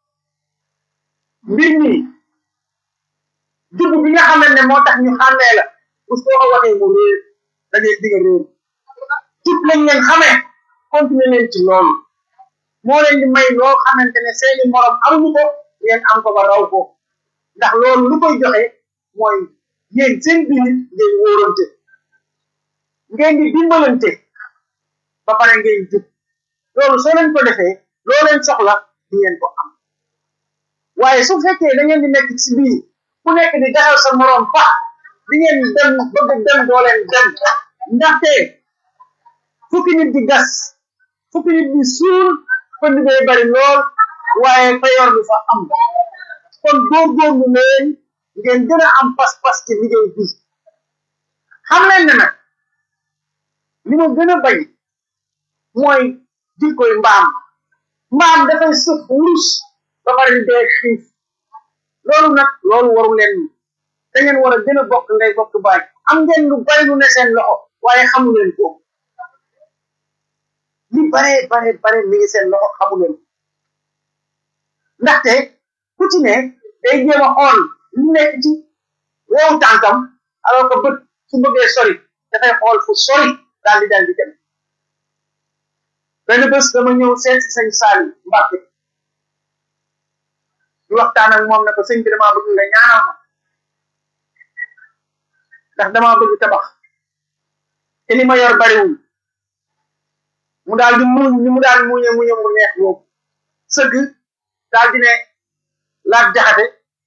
mbir mi dugg bi nga xamante ne moo tax ñu xàmmee la bu soo ko waxee mu réer da ngay digga réer tut lañ leen xamee continuer leen ci loolu moo leen di may loo xamante ne seeni morom amuñu ko ngeen am ko ba raw ko ndax loolu lu koy joxe mooy yéen seen biir ngeen wóorante ngeen di dimbalante ba pare ngeen jub loolu soo leen ko defee loo leen soxla di ngeen ko am waaye su fekkee da ngeen di nekk ci biir ku nekk di daxal sa morom fa di ngeen dem bëgg dem doo leen dem ndaxte fukki nit di gas fukki nit di suul pënd bee bari lool waaye payoor du fa am kon góorgóorlu leen ngeen gën a am pas-pas ci liggéey bi xam leen ne nag li ma gën a bañ mooy jikkoy mbaam mbaam dafay sëf wurus ba pare di dee xiif loolu nag loolu waru leen da ngeen war a gën a bokk ngay bokk baay am ngeen lu bari lu ne seen loxo waaye xamu leen ko li bare bare bare mi ngi seen loxo xamu leen ndaxte ku ci ne day jéem a xool lu nekk ci wow tànkam alors que bët su bëggee sori dafay xool fu sori daal di daal di dem benn bés dama ñëw seet si sëñ Saali Mbàkke di waxtaan ak moom ne ko sëñ bi damaa bëgg nga ñaanal ma ndax damaa bëgg tabax te li ma yor bariwul mu daal di muñ ni mu daal muñe muñe mu neex boobu sëgg daal di ne laat jaxate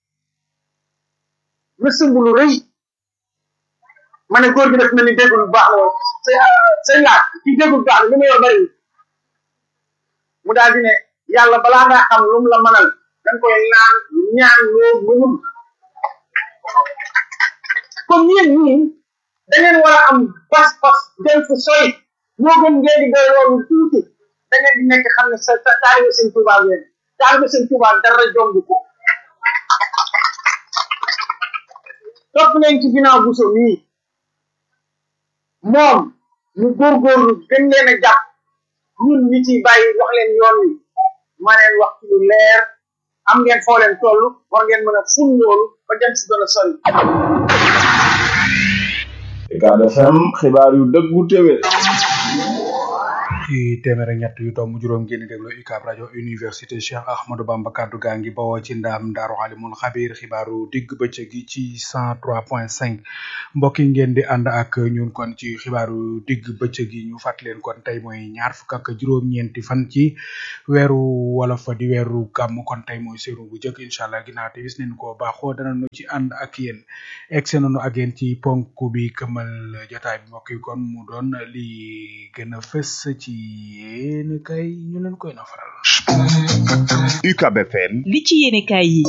na sumb lu rëy ma ne góor gi def na ni déggul bu baax la say say laat ci déggul baax la li ma yor bariwul mu daal di ne yàlla balaa ngaa xam lu mu la mënal dañ koy naan ñaan loo mënul kon yéen ñii da ngeen war a am pas-pas dem fu sori moo gën ngeen di doy loolu tuuti da ngeen di nekk xam ne sa sa taalibe seen Tuuba ngeen taalibe seen Tuuba dara jomb ko topp leen ci ginnaaw buso mii moom mu góorgóorlu gën leen a jàpp ñun ñi ciy bàyyi wax leen yoon wi ma leen wax ci lu leer am ngeen foo leen toll war ngeen mën a ful loolu ba dem si gën a sori UCAB FM xibaar yu dëggu téwé ci téeméer ak ñett yu tomb juróom ngeen di déglu UCAB rajo université Cheikh Ahmadou Bamba kaddu gaa ngi bawoo ci ndaam Daaru Alimul Xabiir xibaaru digg bëccëg gi ci 103.5 mbokk yi ngeen di ànd ak ñun kon ci xibaaru digg bëccëg gi ñu fàttali leen kon tey mooy ñaar fukk ak juróom-ñeenti fan ci weeru wolof di weeru gàmm kon tey mooy seenu bu jëkk incha allah ginnaaw te gis nañ ko baaxoo danañu ci ànd ak yéen egg nañu ak yéen ci ponk bi këmal jotaay bi mbokk yi kon mu doon li gën a fës ci yéen kay ñu leen koy nafaral. UCAB FM li ci yéene kaay yi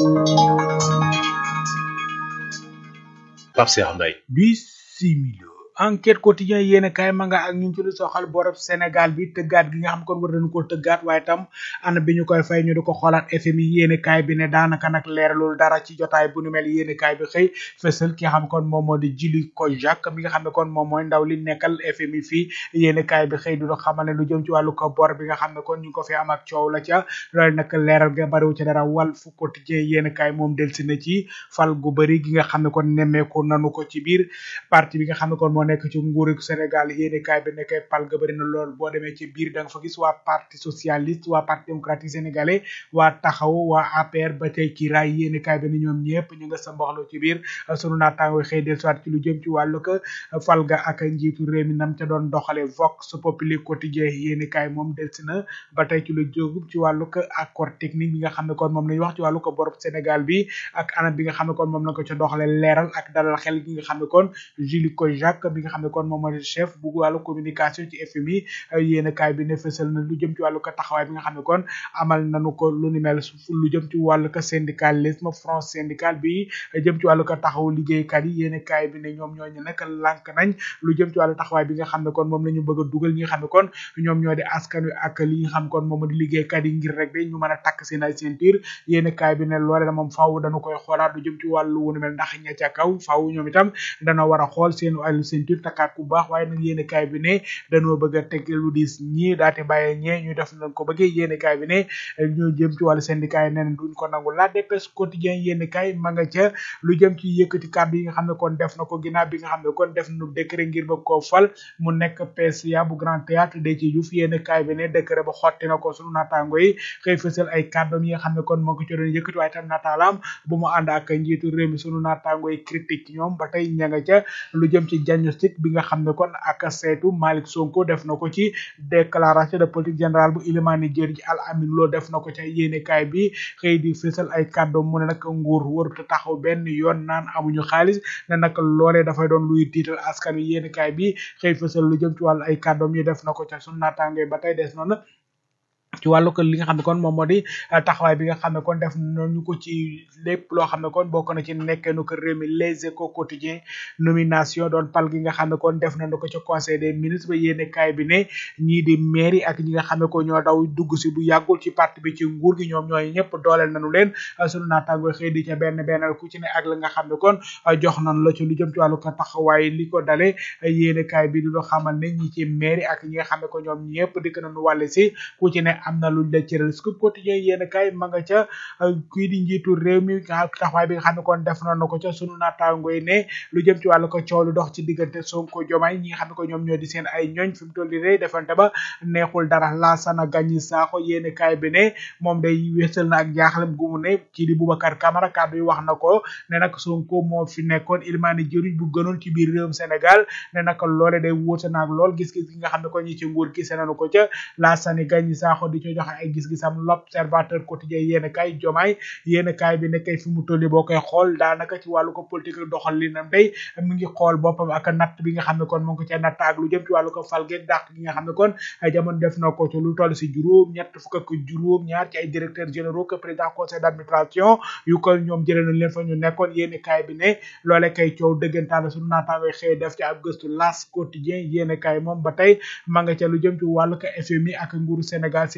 Pape Cheikh Mbaye bisimilo enquête quotidien yéen kaay ma nga ak ñu ci lu soxal borob Sénégal bi tëggaat gi nga xam kon war nañu ko tëggaat waaye tam ana bi ñu koy fay ñu di ko xoolaat FMI yéen kaay bi ne daanaka nag leeralul dara ci jotaay bu nu mel yéen kaay bi xëy fësal ki nga xam kon moom moo di Jili Kojak mi nga xam ne kon moom mooy ndaw li nekkal FMI fii yéen kaay bi xëy du do xamal ne lu jëm ci wàllu ko bor bi nga xam ne kon ñu ngi ko fi am ak coow la ca loolu nag leeral ga bariwu ci dara wal fu quotidien yéen kaay moom delsi na ci fal gu bëri gi nga xam ne kon nemmeeku nanu ko ci biir parti bi nga xam ne kon moo nekk ci nguuru Sénégal yéeni kaay bi nekkee pal ga bëri na lool boo demee ci biir da nga fa gis waa parti socialiste waa parti démocratique sénégalais waa taxaw waa APR ba tey ci raay yéeni kaay bi ni ñoom ñëpp ñu nga sa mboxloo ci biir sunu naataango xëy del soit ci lu jëm ci wàllu ko fal ga ak njiitu réew mi nam ca doon doxale vox populi quotidien yéeni kaay moom delsi na ba tey ci lu jógub ci wàllu ko accord technique bi nga xam ne kon moom lañu wax ci wàllu ko borob Sénégal bi ak anam bi nga xam ne kon moom la ko ca doxale leeral ak dalal xel gi nga xam ne kon Julie ko Jacques bi nga xam ne kon moom mooy chef bu wàllu communication ci FMI yéen kaay bi ne fësal na lu jëm ci wàllu ko taxawaay bi nga xam ne kon amal nañu ko lu ni mel lu jëm ci wàllu ko syndicalisme front syndical bi jëm ci wàllu ko taxaw liggéeykat yi yéen kaay bi ne ñoom ñooñu nag lànk nañ lu jëm ci wàllu taxawaay bi nga xam ne kon moom la ñu bëgg a dugal ñi nga xam ne kon ñoom ñoo di askan wi ak li nga xam kon moom di liggéeykat yi ngir rek de ñu mën a takk seen ay ceinture yéen kaay bi ne loole da moom faaw dañu koy xoolaat lu jëm ci wàllu wu ni mel ndax ña ca kaw faaw ñoom itam dana war a xool seen wàllu ceinture takkaat bu baax waaye nag yéene kaay bi ne dañoo bëgg a teg lu diis ñii daate bàyyee ñee ñu def nañ ko bëggee yéene kaay bi ne ñu jëm ci wàllu syndicat yi neen duñ ko nangu la dépêche quotidien yéene kaay ma nga ca lu jëm ci yëkkati kàddu yi nga xam ne kon def na ko ginnaaw bi nga xam ne kon def nu décret ngir ba koo fal mu nekk PCA bu grand théâtre de ci Diouf yéene kaay bi ne décret ba xotti na ko sunu naataango yi xëy fësal ay kàddoom yi nga xam ne kon moo ko ci doon yëkkati waaye tam nataalaam bu mu ànd ak njiitu réew mi sunu naataango yi critique ñoom ba tey ña nga ca lu jëm ci diagnostic bi nga xam ne kon ak seetu Malick Sonko def na ko ci déclaration de politique générale bu Ilimani Diène ci Al Amin Lo def na ko ca yéenekaay bi xëy di fësal ay kàddoom mu ne nag nguur warut a taxaw benn yoon naan amuñu xaalis ne nag loolee dafay doon luy tiital askan wi yéenekaay bi xëy fësal lu jëm ci wàllu ay kàddoom yi def na ko ca sunu naataango ba tey des noonu ci wàllu ko li nga xam ne kon moom moo di taxawaay bi nga xam ne kon def nañu ko ci lépp loo xam ne kon bokk na ci nekkeenu ko réew mi les échos quotidien nomination doon pal gi nga xam ne kon def nañu ko ci conseil des ministres ba yéene kaay bi ne ñii di mairie ak ñi nga xam ne ko ñoo daw dugg si bu yàggul ci parti bi ci nguur gi ñoom ñooy ñëpp dooleel nañu leen sunu naataango xëy di ca benn bennal ku ci ne ak la nga xam ne kon jox nañu la ci lu jëm ci wàllu ko taxawaay li ko dale yéene kaay bi di loo xamal ne ñi ci mairie ak ñi nga xam ne ko ñoom ñëpp dikk nañu wàlle si ku ci ne am na luñ la cëral scoop quotidien yéen kay ma nga ca kii di njiitu réew mi taxawaay bi nga xam ne kon def na ko ca sunu naataango yi ne lu jëm ci wàllu ko coow lu dox ci diggante Sonko Diomaye ñi nga xam ne ko ñoom ñoo di seen ay ñooñ fi mu toll nii defante ba neexul dara Lassana Gagny Sakho yéen kay bi ne moom day wésal na ak jaaxlem gu mu ne kii di Boubacar Camara kàddu yi wax na ko ne nag Sonko moo fi nekkoon ilmaani jëriñ bu gënoon ci biir réewum Sénégal ne nag loole day wóote naag lool gis-gis gi nga xam ne ko ñi ci nguur gi nañu ko ca Lassana Gagny Sakho di ci joxe ay gis-gisam l'observateur quotidien yéen kay jomaay yéen kay bi nekkay fi mu tolli boo koy xool daanaka ci wàllu ko politique doxal li nam day mi ngi xool boppam ak natt bi nga xam ne kon mu ngi ko ca natt ak lu jëm ci wàllu ko falge dàq gi nga xam ne kon ay jamono def na ko ci lu toll si juróom ñett fukk ak juróom ñaar ci ay directeurs généraux que président conseil d'administration yu ko ñoom jëlee nañ leen fa ñu nekkoon yéen kay bi ne loole kay coow dëggantaan suñu naataangoy xëy def ci ab gëstu las quotidien yéen kay moom ba tey ma nga ca lu jëm ci wàllu ko FMI ak nguuru Sénégal seen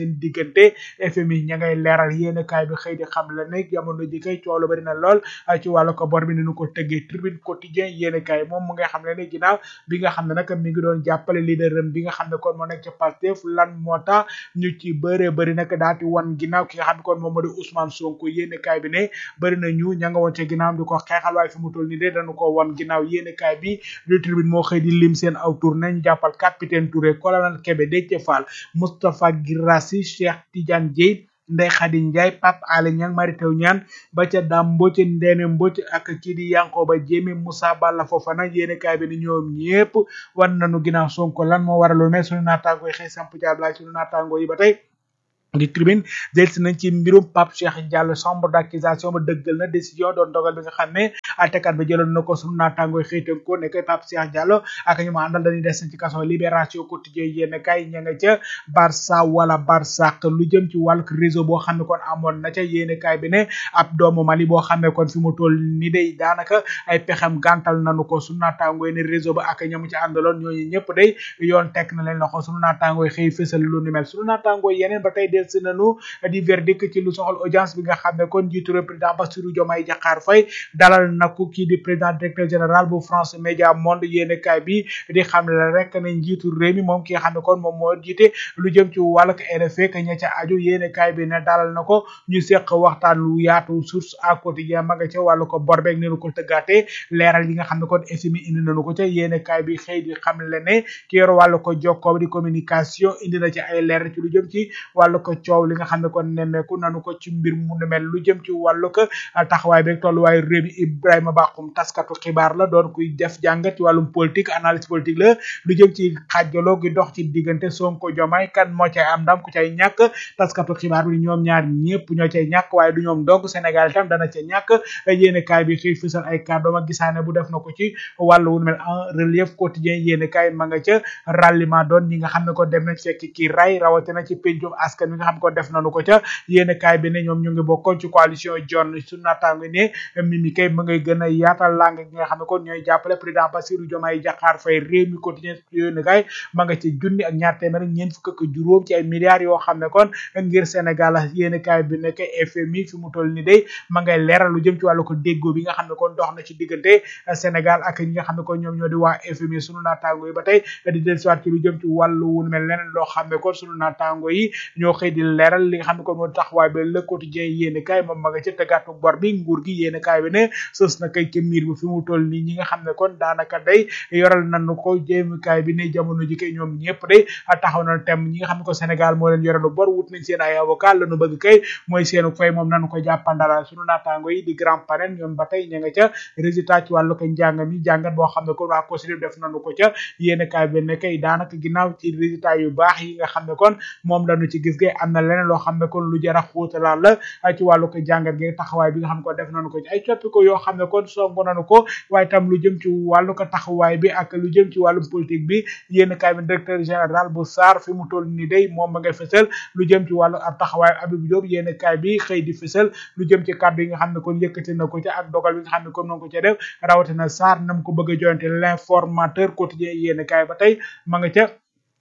seen diggante FMI ña ngay leeral yéene kaay bi xëy di xam la ne jamono ji kay coow lu bari na lool ci wàllu ko bor bi ni nu ko tëggee tribune quotidien yéene kaay moom mu ngay xam ne ne ginnaaw bi nga xam ne nag mi ngi doon jàppale leader am bi nga xam ne kon moo nekk ca Pastef lan moo tax ñu ci bëree bëri nag daati wan ginnaaw ki nga xam ne kon moom moo di Ousmane Sonko yéene kaay bi ne bëri na ñu ña nga woon ca ginnaaw di ko xeexal waaye fi mu toll nii de dañu ko wan ginnaaw yéene kaay bi du tribune moo xëy di lim seen aw tour nañ jàppal capitaine Touré colonel Kébé Déthié Fall Moustapha Guirassy Cheikh Tidiane Dièye Ndeye Khady Ndiaye Pape Alé Niang Mary Teuw Niane ba ca Dame Mbodj Ndéné Mbodj ak kii di Yankoba Diémé Moussa Balla Fofana yéene kaay bi ni ñoom ñépp wan nañu ginnaaw Sonko lan moo waraloon ne sunu naataango yi xëy samp jaablaay sunu naataango yi ba tey di tribune delsi nañ ci mbirum Pape Cheikh Diallo chambre d'accusation ba dëggal na décision doon dogal bi nga xam ne àttekat ba jëloon na ko sunu naataangooy xëytan ko ne koy Pape Cheikh Diallo ak ñu ma àndal dañuy des ci kaso libération quotidien yéen kay ña nga ca Barça wala Barsaq lu jëm ci wàllu réseau boo xam ne kon amoon na ca yéen kay bi ne ab doomu Mali boo xam ne kon fi mu toll ni day daanaka ay pexem gàntal nañu ko sunu naataangooy ne réseau ba ak ñamu ci àndaloon ñooñu ñëpp day yoon teg na leen loxo sunu naataangooy xëy fësal lu ni mel sunu naataangooy yeneen ba tey si nanu di verdict ci lu soxal audience bi nga xam ne kon njiitu réew président Bassirou Diomaye Diakhar Faye dalal na ko kii di président directeur général bu France Média Monde yéene kaay bi di xam le rek ne njiitu réew mi moom ki nga xam ne kon moom moo jiite lu jëm ci wàllug RFI que ña ca aju yéene kaay bi ne dalal na ko ñu seq waxtaan lu yaatu source à quotidien ma nga ca wàllu ko bor beeg nenu ko tëggaatee leeral yi nga xam ne kon FMI indi nañu ko ca yéene kaay bi xëy di xam le ne ki yor wàllu ko jokkoo di communication indi na ci ay leeral ci lu jëm ci wàllu ko coow li nga xam ne kon nemmeeku nanu ko ci mbir mu nu mel lu jëm ci wàllu ko taxawaay beeg tolluwaayu réew mi Ibrahima Bakhoum taskatu xibaar la doon kuy def jàngat ci wàllum politique analyse politique la lu jëm ci xaajaloo gi dox ci diggante Sonko Diomaye kan moo cay am ndam ku cay ñàkk taskatu xibaar bi ñoom ñaar ñëpp ñoo cay ñàkk waaye du ñoom dong Sénégal itam dana ca ñàkk yéene kaay bi xëy fësal ay kàddoom ak gisaane bu def na ko ci wàllu wu nu mel en relief quotidien yéene kaay ma nga ca ralliement doon ñi nga xam ne ko dem nañ fekk kii ray rawatina ci pencum askan wi nga xam ne ko def nañu ko ca yéene kaay bi ne ñoom ñu ngi bokkoon ci coalition John su naataango ne Mimi kay ma ngay gën a yaatal lang gi nga xam ne kon ñooy jàppale président Bassirou Diomaye Diakhar Faye réew mi quotidien yéene kaay ma nga ci junni ak ñaar téeméer ñeent fukk ak juróom ci ay milliards yoo xam ne kon ngir Sénégal yéene kaay bi nekk FMI fi mu toll ni day ma ngay leeral lu jëm ci wàllu ko déggoo bi nga xam ne kon dox na ci diggante Sénégal ak ñi nga xam ne kon ñoom ñoo di waa FMI sunu naataango yi ba tey di dellusiwaat ci lu jëm ci wàllu wu mel leneen loo xam ne kon sunu naataango yi ñoo xëy di leeral li nga xam ne kon moo taxawaay bi le quotidien yéene kaay moom ma nga ca tëggaatu bor bi nguur gi yéene kaay bi ne sës na kay ca miir bi fi mu toll nii ñi nga xam ne kon daanaka day yoral nañu ko jéemi kaay bi ne jamono ji kay ñoom ñëpp day taxaw na tem ñi nga xam ne ko Sénégal moo leen yoralu bor wut nañ seen ay avocat lañu bëgg kay mooy seenu fay moom nañu ko jàppandala sunu naataango yi di grand panel ñoom ba tey ña nga ca résultat ci wàllu ko njàng mi jàngat boo xam ne kon waa COSRIP def nañu ko ca yéene kaay bi ne kay daanaka ginnaaw ci résultat yu baax yi nga xam ne kon moom lañu ci gis gay am na leneen loo xam ne kon lu jara xuutalaal la ci wàllu ko jàngat gi taxawaay bi nga xam ne ko def nañu ko ci ay coppi ko yoo xam ne kon songu nañu ko waaye tam lu jëm ci wàllu ko taxawaay bi ak lu jëm ci wàllum politique bi yéen kaay bi directeur général bu SAR fi mu toll ni day moom ma ngay fësal lu jëm ci wàllu ab taxawaay Habib Diop yéen kaay bi xëy di fësal lu jëm ci kàddu yi nga xam ne kon yëkkati na ko ci ak dogal bi nga xam ne kon noonu ko ca def rawatina SAR nam ko bëgg a joyante l'informateur quotidien yéen kaay ba tey ma nga ca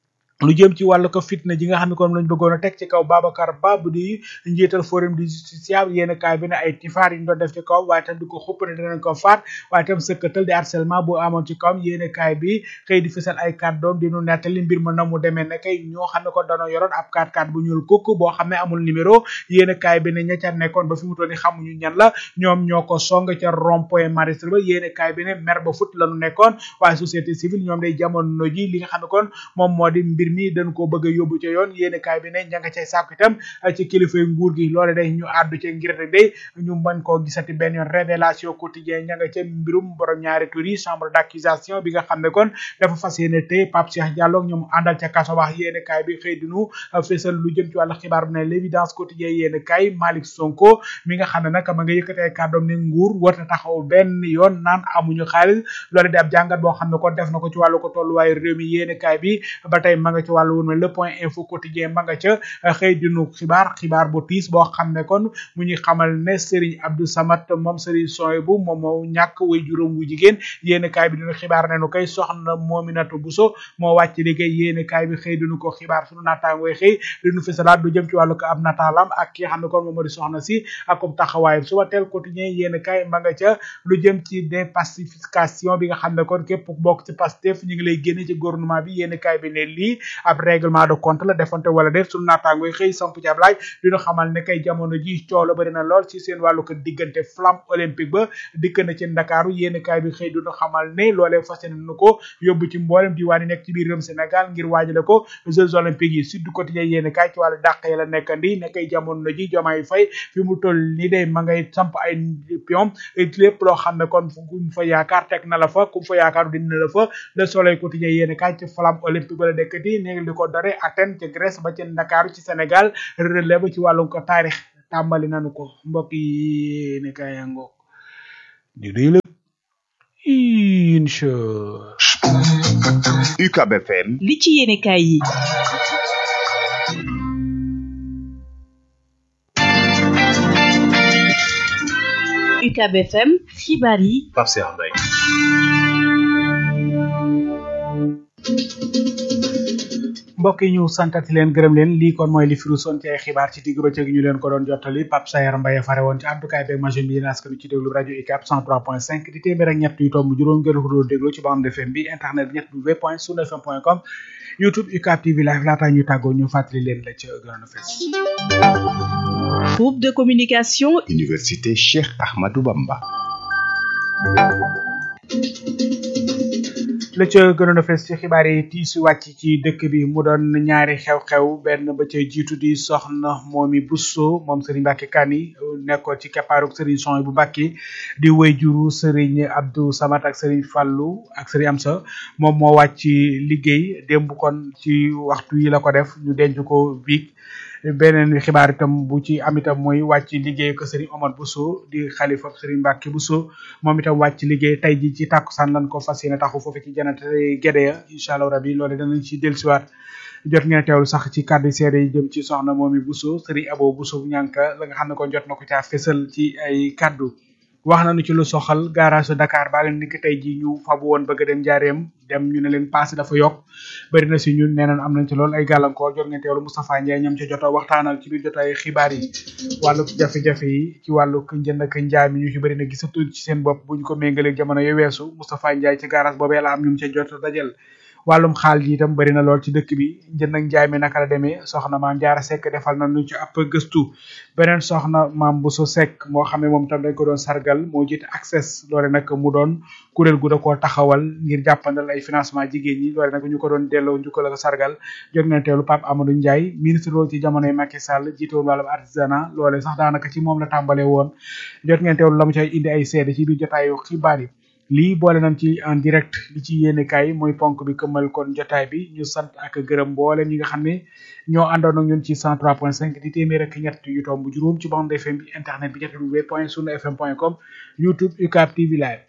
lu jëm ci wàllu ko fitna ji nga xam ne kon lañ bëggoon a teg ci kaw Babacar Ba bu di njiital forum du justiciable yéen kaay bi ne ay tifaar yi ñu doon def ci kaw waaye tam di ko xupp ne danañ ko faat waaye tam sëkkatal di harcèlement bu amoon ci kawam yéen kaay bi xëy di fësal ay kàddoom di nu nettali mbir ma na mu demee ne kay ñoo xam ne ko danoo yoroon ab 4x4 bu ñuul kukk boo xam ne amul numéro yéen kaay bi ne ña ca nekkoon ba fi mu toll ni xamuñu ñan la ñoom ñoo ko song ca rond point maristre ba yéen kaay bi ne mer ba fut lañu nekkoon waaye société civile ñoom day jamono ji li nga xam ne kon moom moo di mbir mi dañ ko bëgg a yóbbu ca yoon yéen kaay bi ne ña nga cay sàkku itam ci kilifay nguur gi loole day ñu àddu ca ngir rek day ñu mën koo gisati benn yoon révélation quotidien ña nga ca mbirum borom ñaari tur yi chambre d'accusation bi nga xam ne kon dafa fas yéene tey Pape Cheikh Diallo ñoom àndal ca kaso wax yéen kaay bi xëy dinu fésal lu jëm ci wàllu xibaar bu ne l'évidence quotidien yéen kaay Malick Sonko mi nga xam ne nag ma nga yëkkati ay kàddoom ne nguur warta taxaw benn yoon naan amuñu xaalis loole di ab jàngat boo xam ne kon def na ko ci wàllu ko tolluwaayu réew mi yéen kaay bi ba tey ma nga ci wàllu wun le point info quotidien ma nga ca xëy dinu xibaar xibaar bu tiis boo xam ne kon mu ñuy xamal ne Serigne Abdou Samad moom Serigne Soyebu moom moo ñàkk way juróom wu jigéen yéen kaay bi dinu xibaar ne nu koy soxna Mominatou Bousso moo wàcc liggéey yéen kaay bi xëy dinu ko xibaar sunu naataangooy xëy dinu fi salaat du jëm ci wàllu ko ab nataalam ak ki nga xam ne kon moom moo di soxna si ak comme taxawaayam suba teel quotidien yéen kaay ma nga ca lu jëm ci dépacification bi nga xam ne kon képp bokk ci Pastef ñu ngi lay génne ci gouvernement bi yéen kaay bi ne lii ab règlement de compte la defante wala déet sunu naataangooy xëy samp ci ab laaj dinu xamal ne kay jamono ji coow la bëri na lool ci seen wàllu ko diggante flamme olympique ba dikk na ci Ndakaaru yéen kaay bi xëy dinu xamal ne loolee fas yéene nu ko yóbbu ci mboolem diwaan yi nekk ci biir réewum Sénégal ngir waajale ko Jeux olympiques yi Sud Quotidien yéen kaay ci wàllu dàq ya la nekkandi ne kay jamono ji Diomaye Faye fi mu toll ni day ma ngay samp ay pion lépp loo xam ne kon ku mu fa yaakaar teg na la fa ku mu fa yaakaar dina la fa Le Soleil Quotidien yéen kaay ci flamme olympique ba la nekkati ne li ko dore Athènes ci Grèce ba ci Ndakaaru ci Sénégal relève ci wàllum ko taarix tàmbali nanu ko mbokk yi ne kaay yango di réy la incha UCAB FM li ci yéene kaay yi UCAB FM xibaar yi Pape Cheikh Mbaye mbokk yi ñu santati leen gërëm leen lii kon mooy li firu son ci ay xibaar ci digg bëccëg ñu leen ko doon jottali Pape Sayar Mbaye fare woon ci àddukaay beeg machine bi yéen askan ci déglu rajo UCAB 103.5 di téeméer ak ñett yu tomb juróom ngeen ko doon déglu ci bande FM bi internet bi ñett w point sunu fm point com youtube UCAB TV live laataa ñu tàggoo ñu fàttali leen la ca gënoon a fes groupe de communication Université Cheikh Ahmadou Bamba la ca gënoon a fes ci xibaar yi tiisu wàcc ci dëkk bi mu doon ñaari xew-xew benn ba ca jiitu di soxna moomi Bousso moom Serigne Mbacke Kani nekkoon ci keppaaruk Serigne Son bu Mbacke di way juru Serigne Abdou Samat ak Serigne Fallou ak Serigne Amsa moom moo wàcc liggéey démb kon ci waxtu yi la ko def ñu denc ko biig beneen xibaar itam bu ci am itam mooy wàcc liggéey ko Serigne Omar Bousso di xalifa Serigne Mbacke Bousso moom itam wàcc liggéey tey ji ci tàkkusaan lan ko fas yéene taxu foofu ci janate gédé ya incha allah rabi loolu danañ ci dellusiwaat jot ngeen teewlu sax ci kàddu seede yi jëm ci soxna moomi Bousso Serigne Abo Bousso ñànka la nga xam ne kon jot na ko caa fésal ci ay kàddu wax nañu ci lu soxal garage Dakar baa leen ni ki tey ji ñu fabu woon bëgg a dem jaareem dem ñu ne leen paase dafa yokk bëri na si ñun nee nañ am nañ ci lool ay gàllankoor jot ngeen teewlu Moustapha Ndiaye ñoom ca jot a waxtaanal ci biir jotaay xibaar yi wàllu jafe-jafe yi ci wàllu njënd ak njaay mi ñu ci bëri na gisatuñ ci seen bopp bu ñu ko méngalee jamono yu weesu Moustapha Ndiaye ci garage boobee la am ñu ca jot a dajal wàllum xaal ji itam bëri na lool ci dëkk bi njënd ak njaay mi naka la demee soxna maam jaara sekk defal na nu ci ab gëstu beneen soxna maam bu so sekk moo xam ne moom tam dañ ko doon sargal moo jiite access loole nag mu doon kuréel gu da koo taxawal ngir jàppandal ay financement jigéen ñi loole nag ñu ko doon delloo njukkal ak sargal jot ngeen teelu Pape Amadou Ndiaye ministre loolu ci jamonoy Macky Sall jiite woon wàllum artisanat loole sax daanaka ci moom la tàmbalee woon jot ngeen teewlu la mu cay indi ay seede ci biir jotaayu xibaar yi lii boole nañ ci en direct li ci yéene kaay mooy ponk bi këmmal kon jotaay bi ñu sant ak gërëm mboolem ñi nga xam ne ñoo àndoon ak ñun ci 103.5 di téeméer ak ñett yu tomb juróom ci bande FM bi internet bi www point sunu fm point com youtube UCAB TV live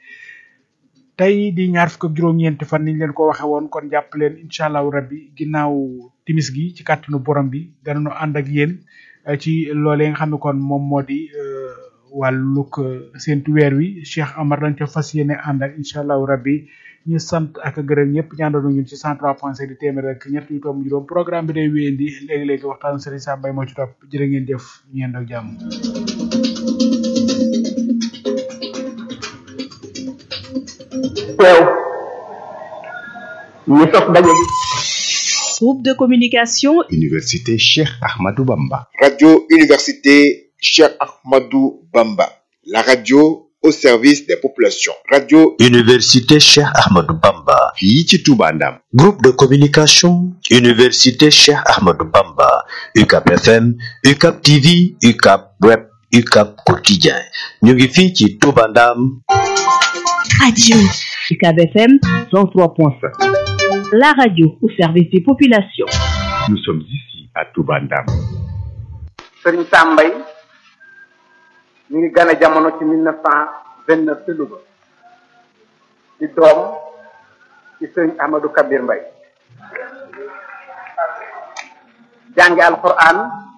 tey di ñaar fukk ak juróom-ñeenti fan niñ leen ko waxe woon kon jàpp leen incha allahu rabbi ginnaaw timis gi ci kàttanu borom bi danañu ànd ak yéen ci loolee nga xam ne kon moom moo di wàllug seentu weer wi Cheikh Amar lañ ca fas yéene ànd ak incha allahu rabbi ñu sant ak gërëm ñëpp ñu àndoon ñun ci 103.5 di téeméer ak ñett yu tomb juróom programme bi day wéyandi léegi-léegi waxtaan Serigne Sam Mbaye moo ci topp jërë ngeen jëf ñeen ak jàmm teew ñu sos daje gi groupe de communication Université Cheikh Ahmadou Bamba Radio Université Cheikh Ahmadou Bamba, la radio au service des populations. Radio Université Cheikh Ahmadou Bamba. fii ci Touba Ndam Groupe de communication Université Cheikh Ahmadou Bamba. UCAP FM, UCAP TV, UCAP Web, UCAP Quotidien. ñu ngi fii ci Touba Ndam. radio UCAB FM 103.5 la radio au service des populations nous sommes ici à Touba Ndam Serigne Sam Mbaye ñu ngi gane jamono ci mille neuf cent vingt neuf ci Louga di doom ci Serigne Ahmadou Kabir Mbaye jànge alquran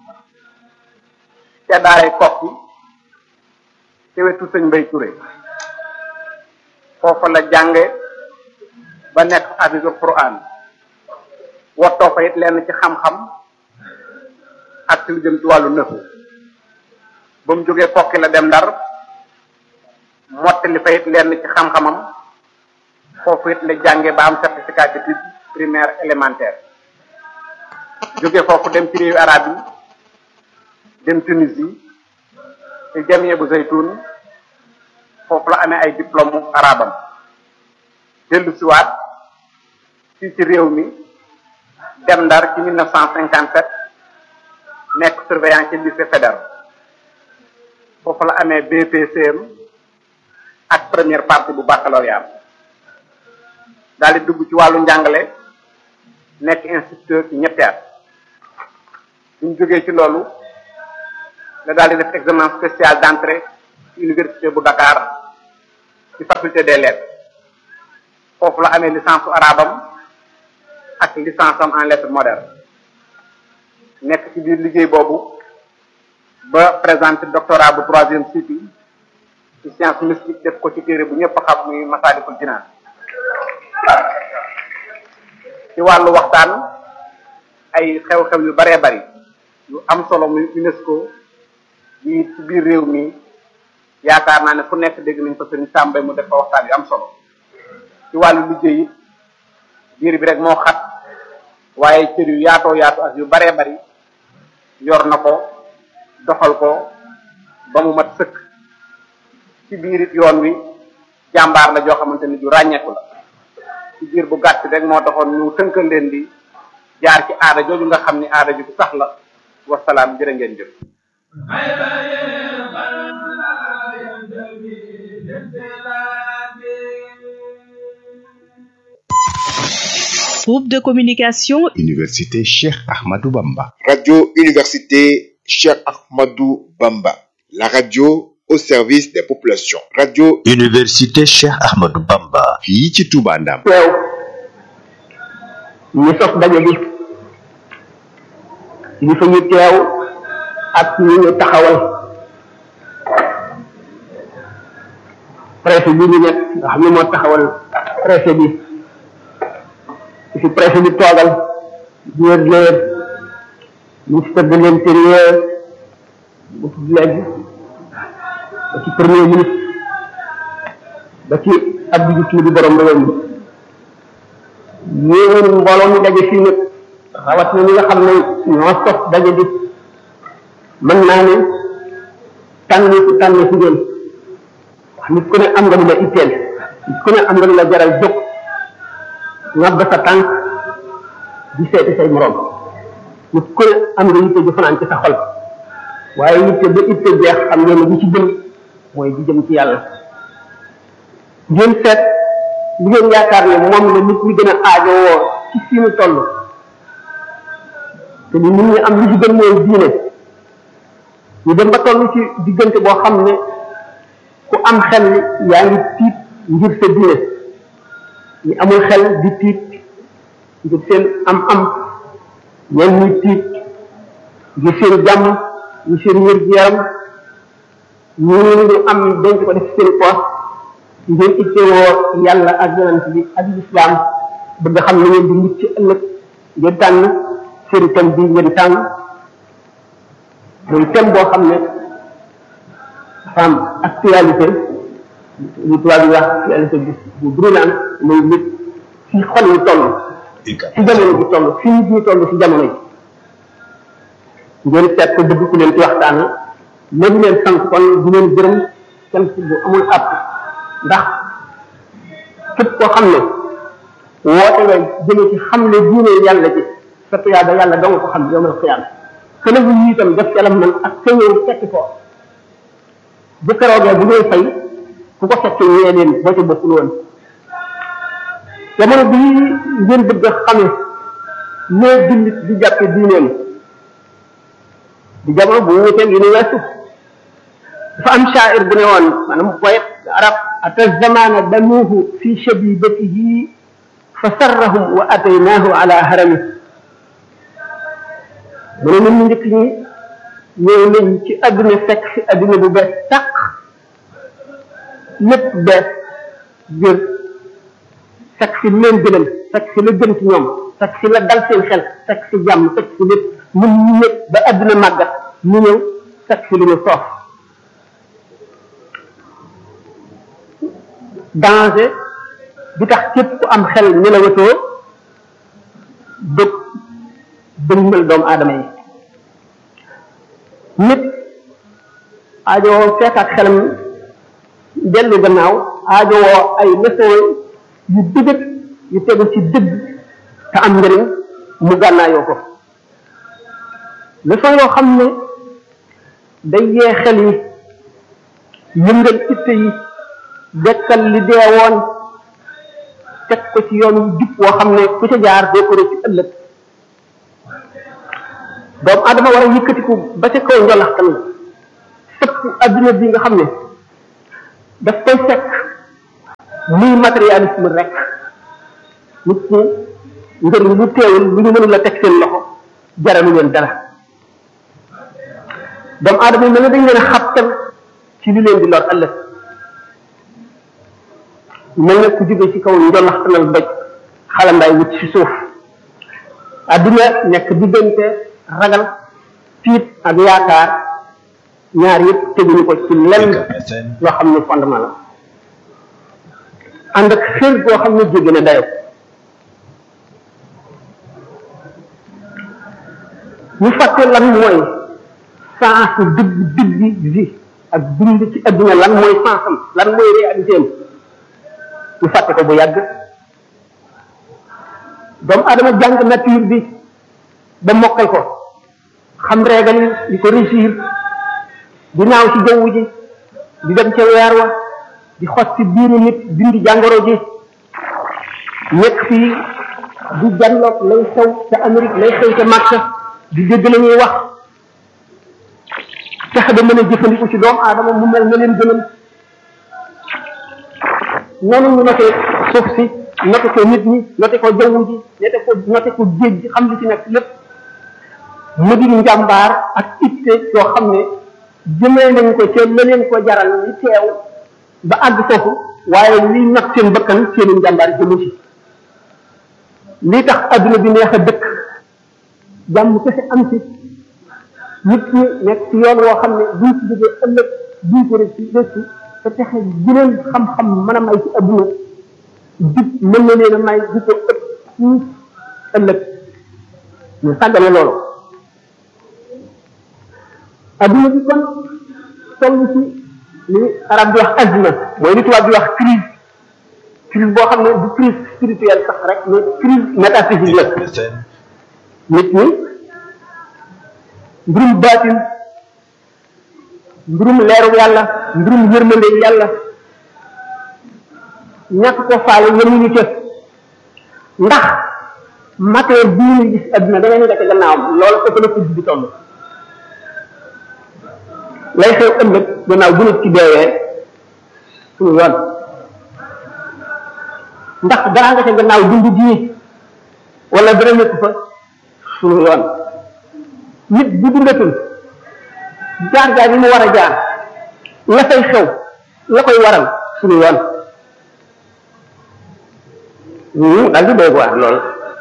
ca daaray kokki ci wetu sëñ Mbay Touré foofu la jànge ba nekk hafisul quran wottoo fa it lenn ci xam-xam ak ci lu jëm ci wàllu nëfu ba mu jógee kokki la dem ndar mottali fa it lenn ci xam-xamam foofu it la jànge ba am certificat d'études primaire élémentaire jóge foofu dem ci réewu arab yi dem Tunisie ci jamie bu zaytun foofu la amee ay diplôme arabam dellu siwaat fii ci réew mi dem ndar ci 1957 nekk surveillant ci lycée fédéral foofu la amee BPCM ak première partie bu baccalauréat daal di dugg ci wàllu njàngale nekk instituteur ci ñetti at suñ jógee ci loolu la daal di def examen spécial d'entrée ci université bu Dakar ci faculté des lettres foofu la amee licence su arabam ak licence am en lettres modernes nekk ci biir liggéey boobu ba présenté doctorat bu troisième cycle ci science mystique def ko ci téere bu ñëpp xam muy Masaalikul Jinaan ci wàllu waxtaan ay xew-xew yu baree bari yu am solo muy UNESCO yi ci biir réew mi yaakaar naa ne fu nekk dégg nañ ko sëriñ Sàmbay mu def fa waxtaan yu am solo ci wàllu liggéey it biir bi rek moo xat waaye cër yu yaatoo yaatu ak yu baree bari yor na ko doxal ko ba mu mat sëkk ci biir it yoon wi jàmbaar la joo xamante ni du ràññeeku la ci biir bu gàtt rek moo taxoon ñu tënkal leen di jaar ci aada jooju nga xam ni aada ju sax la wasalaam jërë ngeen jëf Groupe de communication Université Cheikh Ahmadou Bamba. Radio Université Cheikh Ahmadou Bamba. La radio au service des populations. Radio Université Cheikh Ahmadou Bamba. fii ci Touba Ndam. teew ñi sos daje bi ñi fa ñu teew ak ñi ñu taxawal préfet bi ñu nekk nga xam ne moo taxawal préfet bi fi préfet bi toogal gouverneur ministre de l'intérieur bu tudd léegi ba ci premier ministre ba ci Abdou Diouf mi di borom réew mi yéen mbooloo mi daje fii nag rawat na ñi nga xam ne ñoo sos daje bi mën naa ne tànn ku tànn si ngeen wax nit ku ne am nga lu la itteel nit ku ne am nga lu la jaral jóg ngab sa tànk di seeti say morom nit ku ne am nga yitte ju fanaan ci sa xol waaye yitte ba itte jeex xam ngeen ne bi ci gën mooy di jëm ci yàlla ngeen seet li ngeen yaakaar ne moom la nit ñi gën a aajowoo ci fi mu toll te ni nit ñi am li ci gën mooy diine ñu dem ba toll ci diggante boo xam ne ku am xel yaa ngi tiit ngir sa diine ñi amul xel di tiit ngir seen am-am ñenn ñi tiit ngir seen jàmm ñu seen wér gu yaram ñu ñu am denc ko def seen poos ngeen ittewoo yàlla ak yonent bi ak lislaam bëgg xam ne ngeen di mucc ëllëg ngeen tànn seen thème bi ngeen tànn muy thème boo xam ne dafa am actualité lu tubaab yi wax actualité bi bu brûlant muy nit fi xol yi toll fi jamono bi toll fi nit ñi toll fi jamono yi ngeen seet ko bëgg ku leen ci waxtaan léegi leen sant kon di leen gërëm sant bu amul àpp ndax képp koo xam ne woote nga jëme ci xam ne diine yàlla ji sa tuyaaba yàlla dong ko xam yowmal xiyaam kene bu yi itam def calam man ak sa ñëw fekk ko bu keroogee bu ngay fay ku ko fekk ñee leen boo ci bokkul woon jamono bii ngeen bëgg a xame nee jullit di jàppe diineem di jamono bu wuteeg yi ni weesu dafa am shaair bu ne woon maanaam poète arab ata zamana damuhu fi shabibatihi fa sarrahum wa ataynaahu ala harami mu ne ñun ñu njëkk ñi ñëw nañ ci àdduna fekk fi àdduna bu bees tàq lépp bees jër fekk fi lu leen gënal fekk fi la gën ci ñoom fekk fi la dal seen xel fekk fi jàmm fekk fi lépp ñun ñu ñëpp ba àdduna màggat ñu ñëw fekk fi lu ñu soof danger bi tax képp ku am xel nelawatoo dëkk dëgmal doomu aadama yi nit aajowoo fekkaat xelam dellu gannaaw aajowoo ay leçon yu dëgët yu tegu ci dëgg te am njëriñ mu gànnaayoo ko leçon yoo xam ne day yee xel yi yëngal itte yi dekkal li deewoon teg ko ci yoon wu jub woo xam ne ku ca jaar doo ko rëcc ëllëg doomu adama war a yëkkatiku ba ca kaw njolaxtan la sëpp adduna bi nga xam ne daf koy fekk muy matérialisme rek nit ñi njëriñ lu teewul lu ñu mënul la teg seen loxo jaralu leen dara doomu adama yi mel ne dañ leen a xabtal ci li leen di lor ëllëg mel ne ku jóge ci kaw njolaxtanal doj xalambaay wut ci suuf adduna nekk diggante ragal tiit ak yaakaar ñaar yëpp teguñu ko ci lenn loo xam ne fondement la ànd ak xër goo xam ne jéggi na dayo ñu fàtte lan mooy sens dëgg dëgg vie ak dund ci adduna lan mooy sensam lan mooy réalité am ñu fàtte ko bu yàgg doomu adama jàng nature bi ba mokkal ko xam régal yi di ko réussir di naaw ci jaww ji di dem ca weer wa di xos ci biiru nit dindi jàngoro ji nekk fii di janloog lay xew ca Amérique lay xew ca Makka di dégg la ñuy wax fexe ba mën a jëfandiku ci doomu aadama mu mel na leen gënal noonu ñu noté suuf si noté ko nit ñi noté ko jaww ji noté ko noté ko géej gi xam li ci nekk lépp mu di njàmbaar ak itte yoo xam ne jëmee nañ ko ca la leen ko jaral li teew ba àgg foofu waaye li nag seen bakkan seeni njàmbaar jëmu ci lii tax adduna bi neex a dëkk jàmm kese am ci nit ñi nekk ci yoon woo xam ne buñ ci jógee ëllëg buñ ko rek ci des ci te texe jëleen xam-xam mën a may ci adduna jub mën na leen a may di ko ëpp fuuf ëllëg ñu sàggane loolu adduna bi kon toll ci li arab di wax azma mooy li tubaab di wax crise crise boo xam ne du crise spirituelle sax rek mais crise métaphysique la nit ñi mbirum baatin mbirum leeru yàlla mbirum yërmande yàlla ñàkk ko faale yemuñu ca ndax matière bii ñu gis adduna da ngay nekk ca gannaawam loolu ëpp na fi di toll lay xew ëllëg gannaaw bu nit ci deewee suñu yoon ndax dara nga ca gannaaw dund gii wala dara nekk fa suñu yoon nit bu dundatul jaar jaar yi mu war a jaar la fay xew la koy waral suñu yoon daal di doy waar lool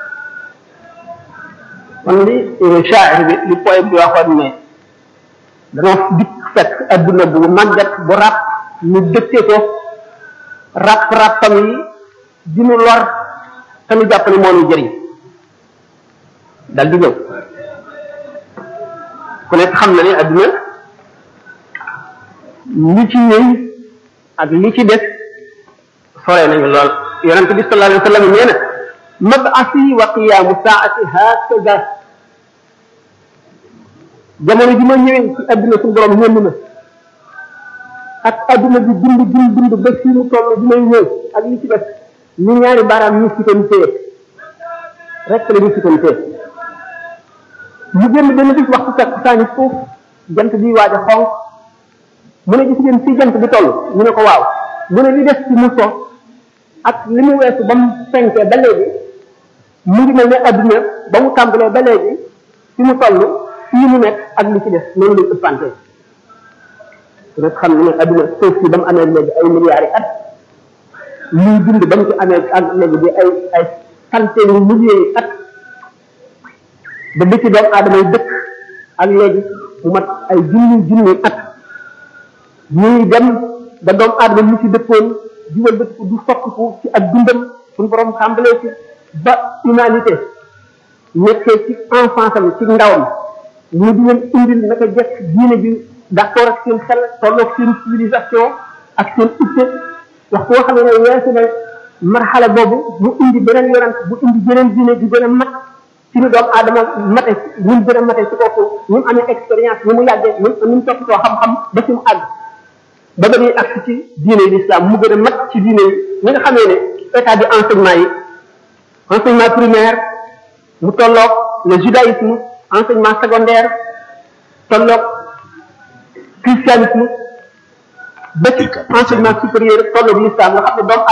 kon li shaa'ir bi li poète bi waxoon ne danoo dikk fekk adduna bu màggat bu ràpp ñu dëkke ko ràpp ràppam yi di nu lor te nu jàpp ne moo nu jëriñ dal di ñëw ku nekk xam na ne adduna li ci ñëw ak li ci des sore nañu lool yonent bi sallallahu alayhi wa sallam nee na mab'asi wa qiyaamu saa'ati hakaza jamono ji ma ñëwee ci adduna suñu borom ñënd na ak adduna bi dund dund dund ba fii mu toll bi may ñëw ak li ci def ñu ñaari baaraam ñu sitoon téye rek la ñu sitoon téye ñu génn benn bis waxtu fekk saani suuf jant bi waaj a xonq mu ne gis ngeen fii jant bi toll ñu ne ko waaw mu ne li des ci mu so ak li mu weesu ba mu fenkee ba léegi mu ngi mel ne adduna ba mu tàmbalee ba léegi fi mu toll fii mu nekk ak li ci def noonu lay ëppante rek xam ne adduna suuf si ba mu amee léegi ay milliards yi at liy dund ba mu ci amee ak léegi di ay ay centaine yu milliers yi at ba bi ci doomu aadama yi dëkk ak léegi mu mat ay junni junni at ñuy dem ba doomu aadama mu ci dëkkoon jiwal dëkk du soppiku ci ak dundam suñu borom tàmbalee ci ba humanité nekkee ci enfance am ci ndawam ñu di leen indil naka jekk diine bi d'accord ak seen xel tolloog seen civilisation ak seen itte wax koo xam ne weesu na marxala boobu mu indi beneen yonent bu indi beneen diine di gën a mat ci ni doomu aadama mate ñu gën a mate ci kooku ñu mu amee expérience ni mu yàggee ñu ñu mu toppatoo xam-xam ba ci mu àgg ba ba ñuy agsi ci diine yi l'islam mu gën a mat ci diine yi ñi nga xamee ne état de enseignement yi enseignement primaire mu tolloog le judaïsme enseignement secondaire tolloog christianisme ba ci enseignement supérieur tolloog l'islam nga xam ne doomu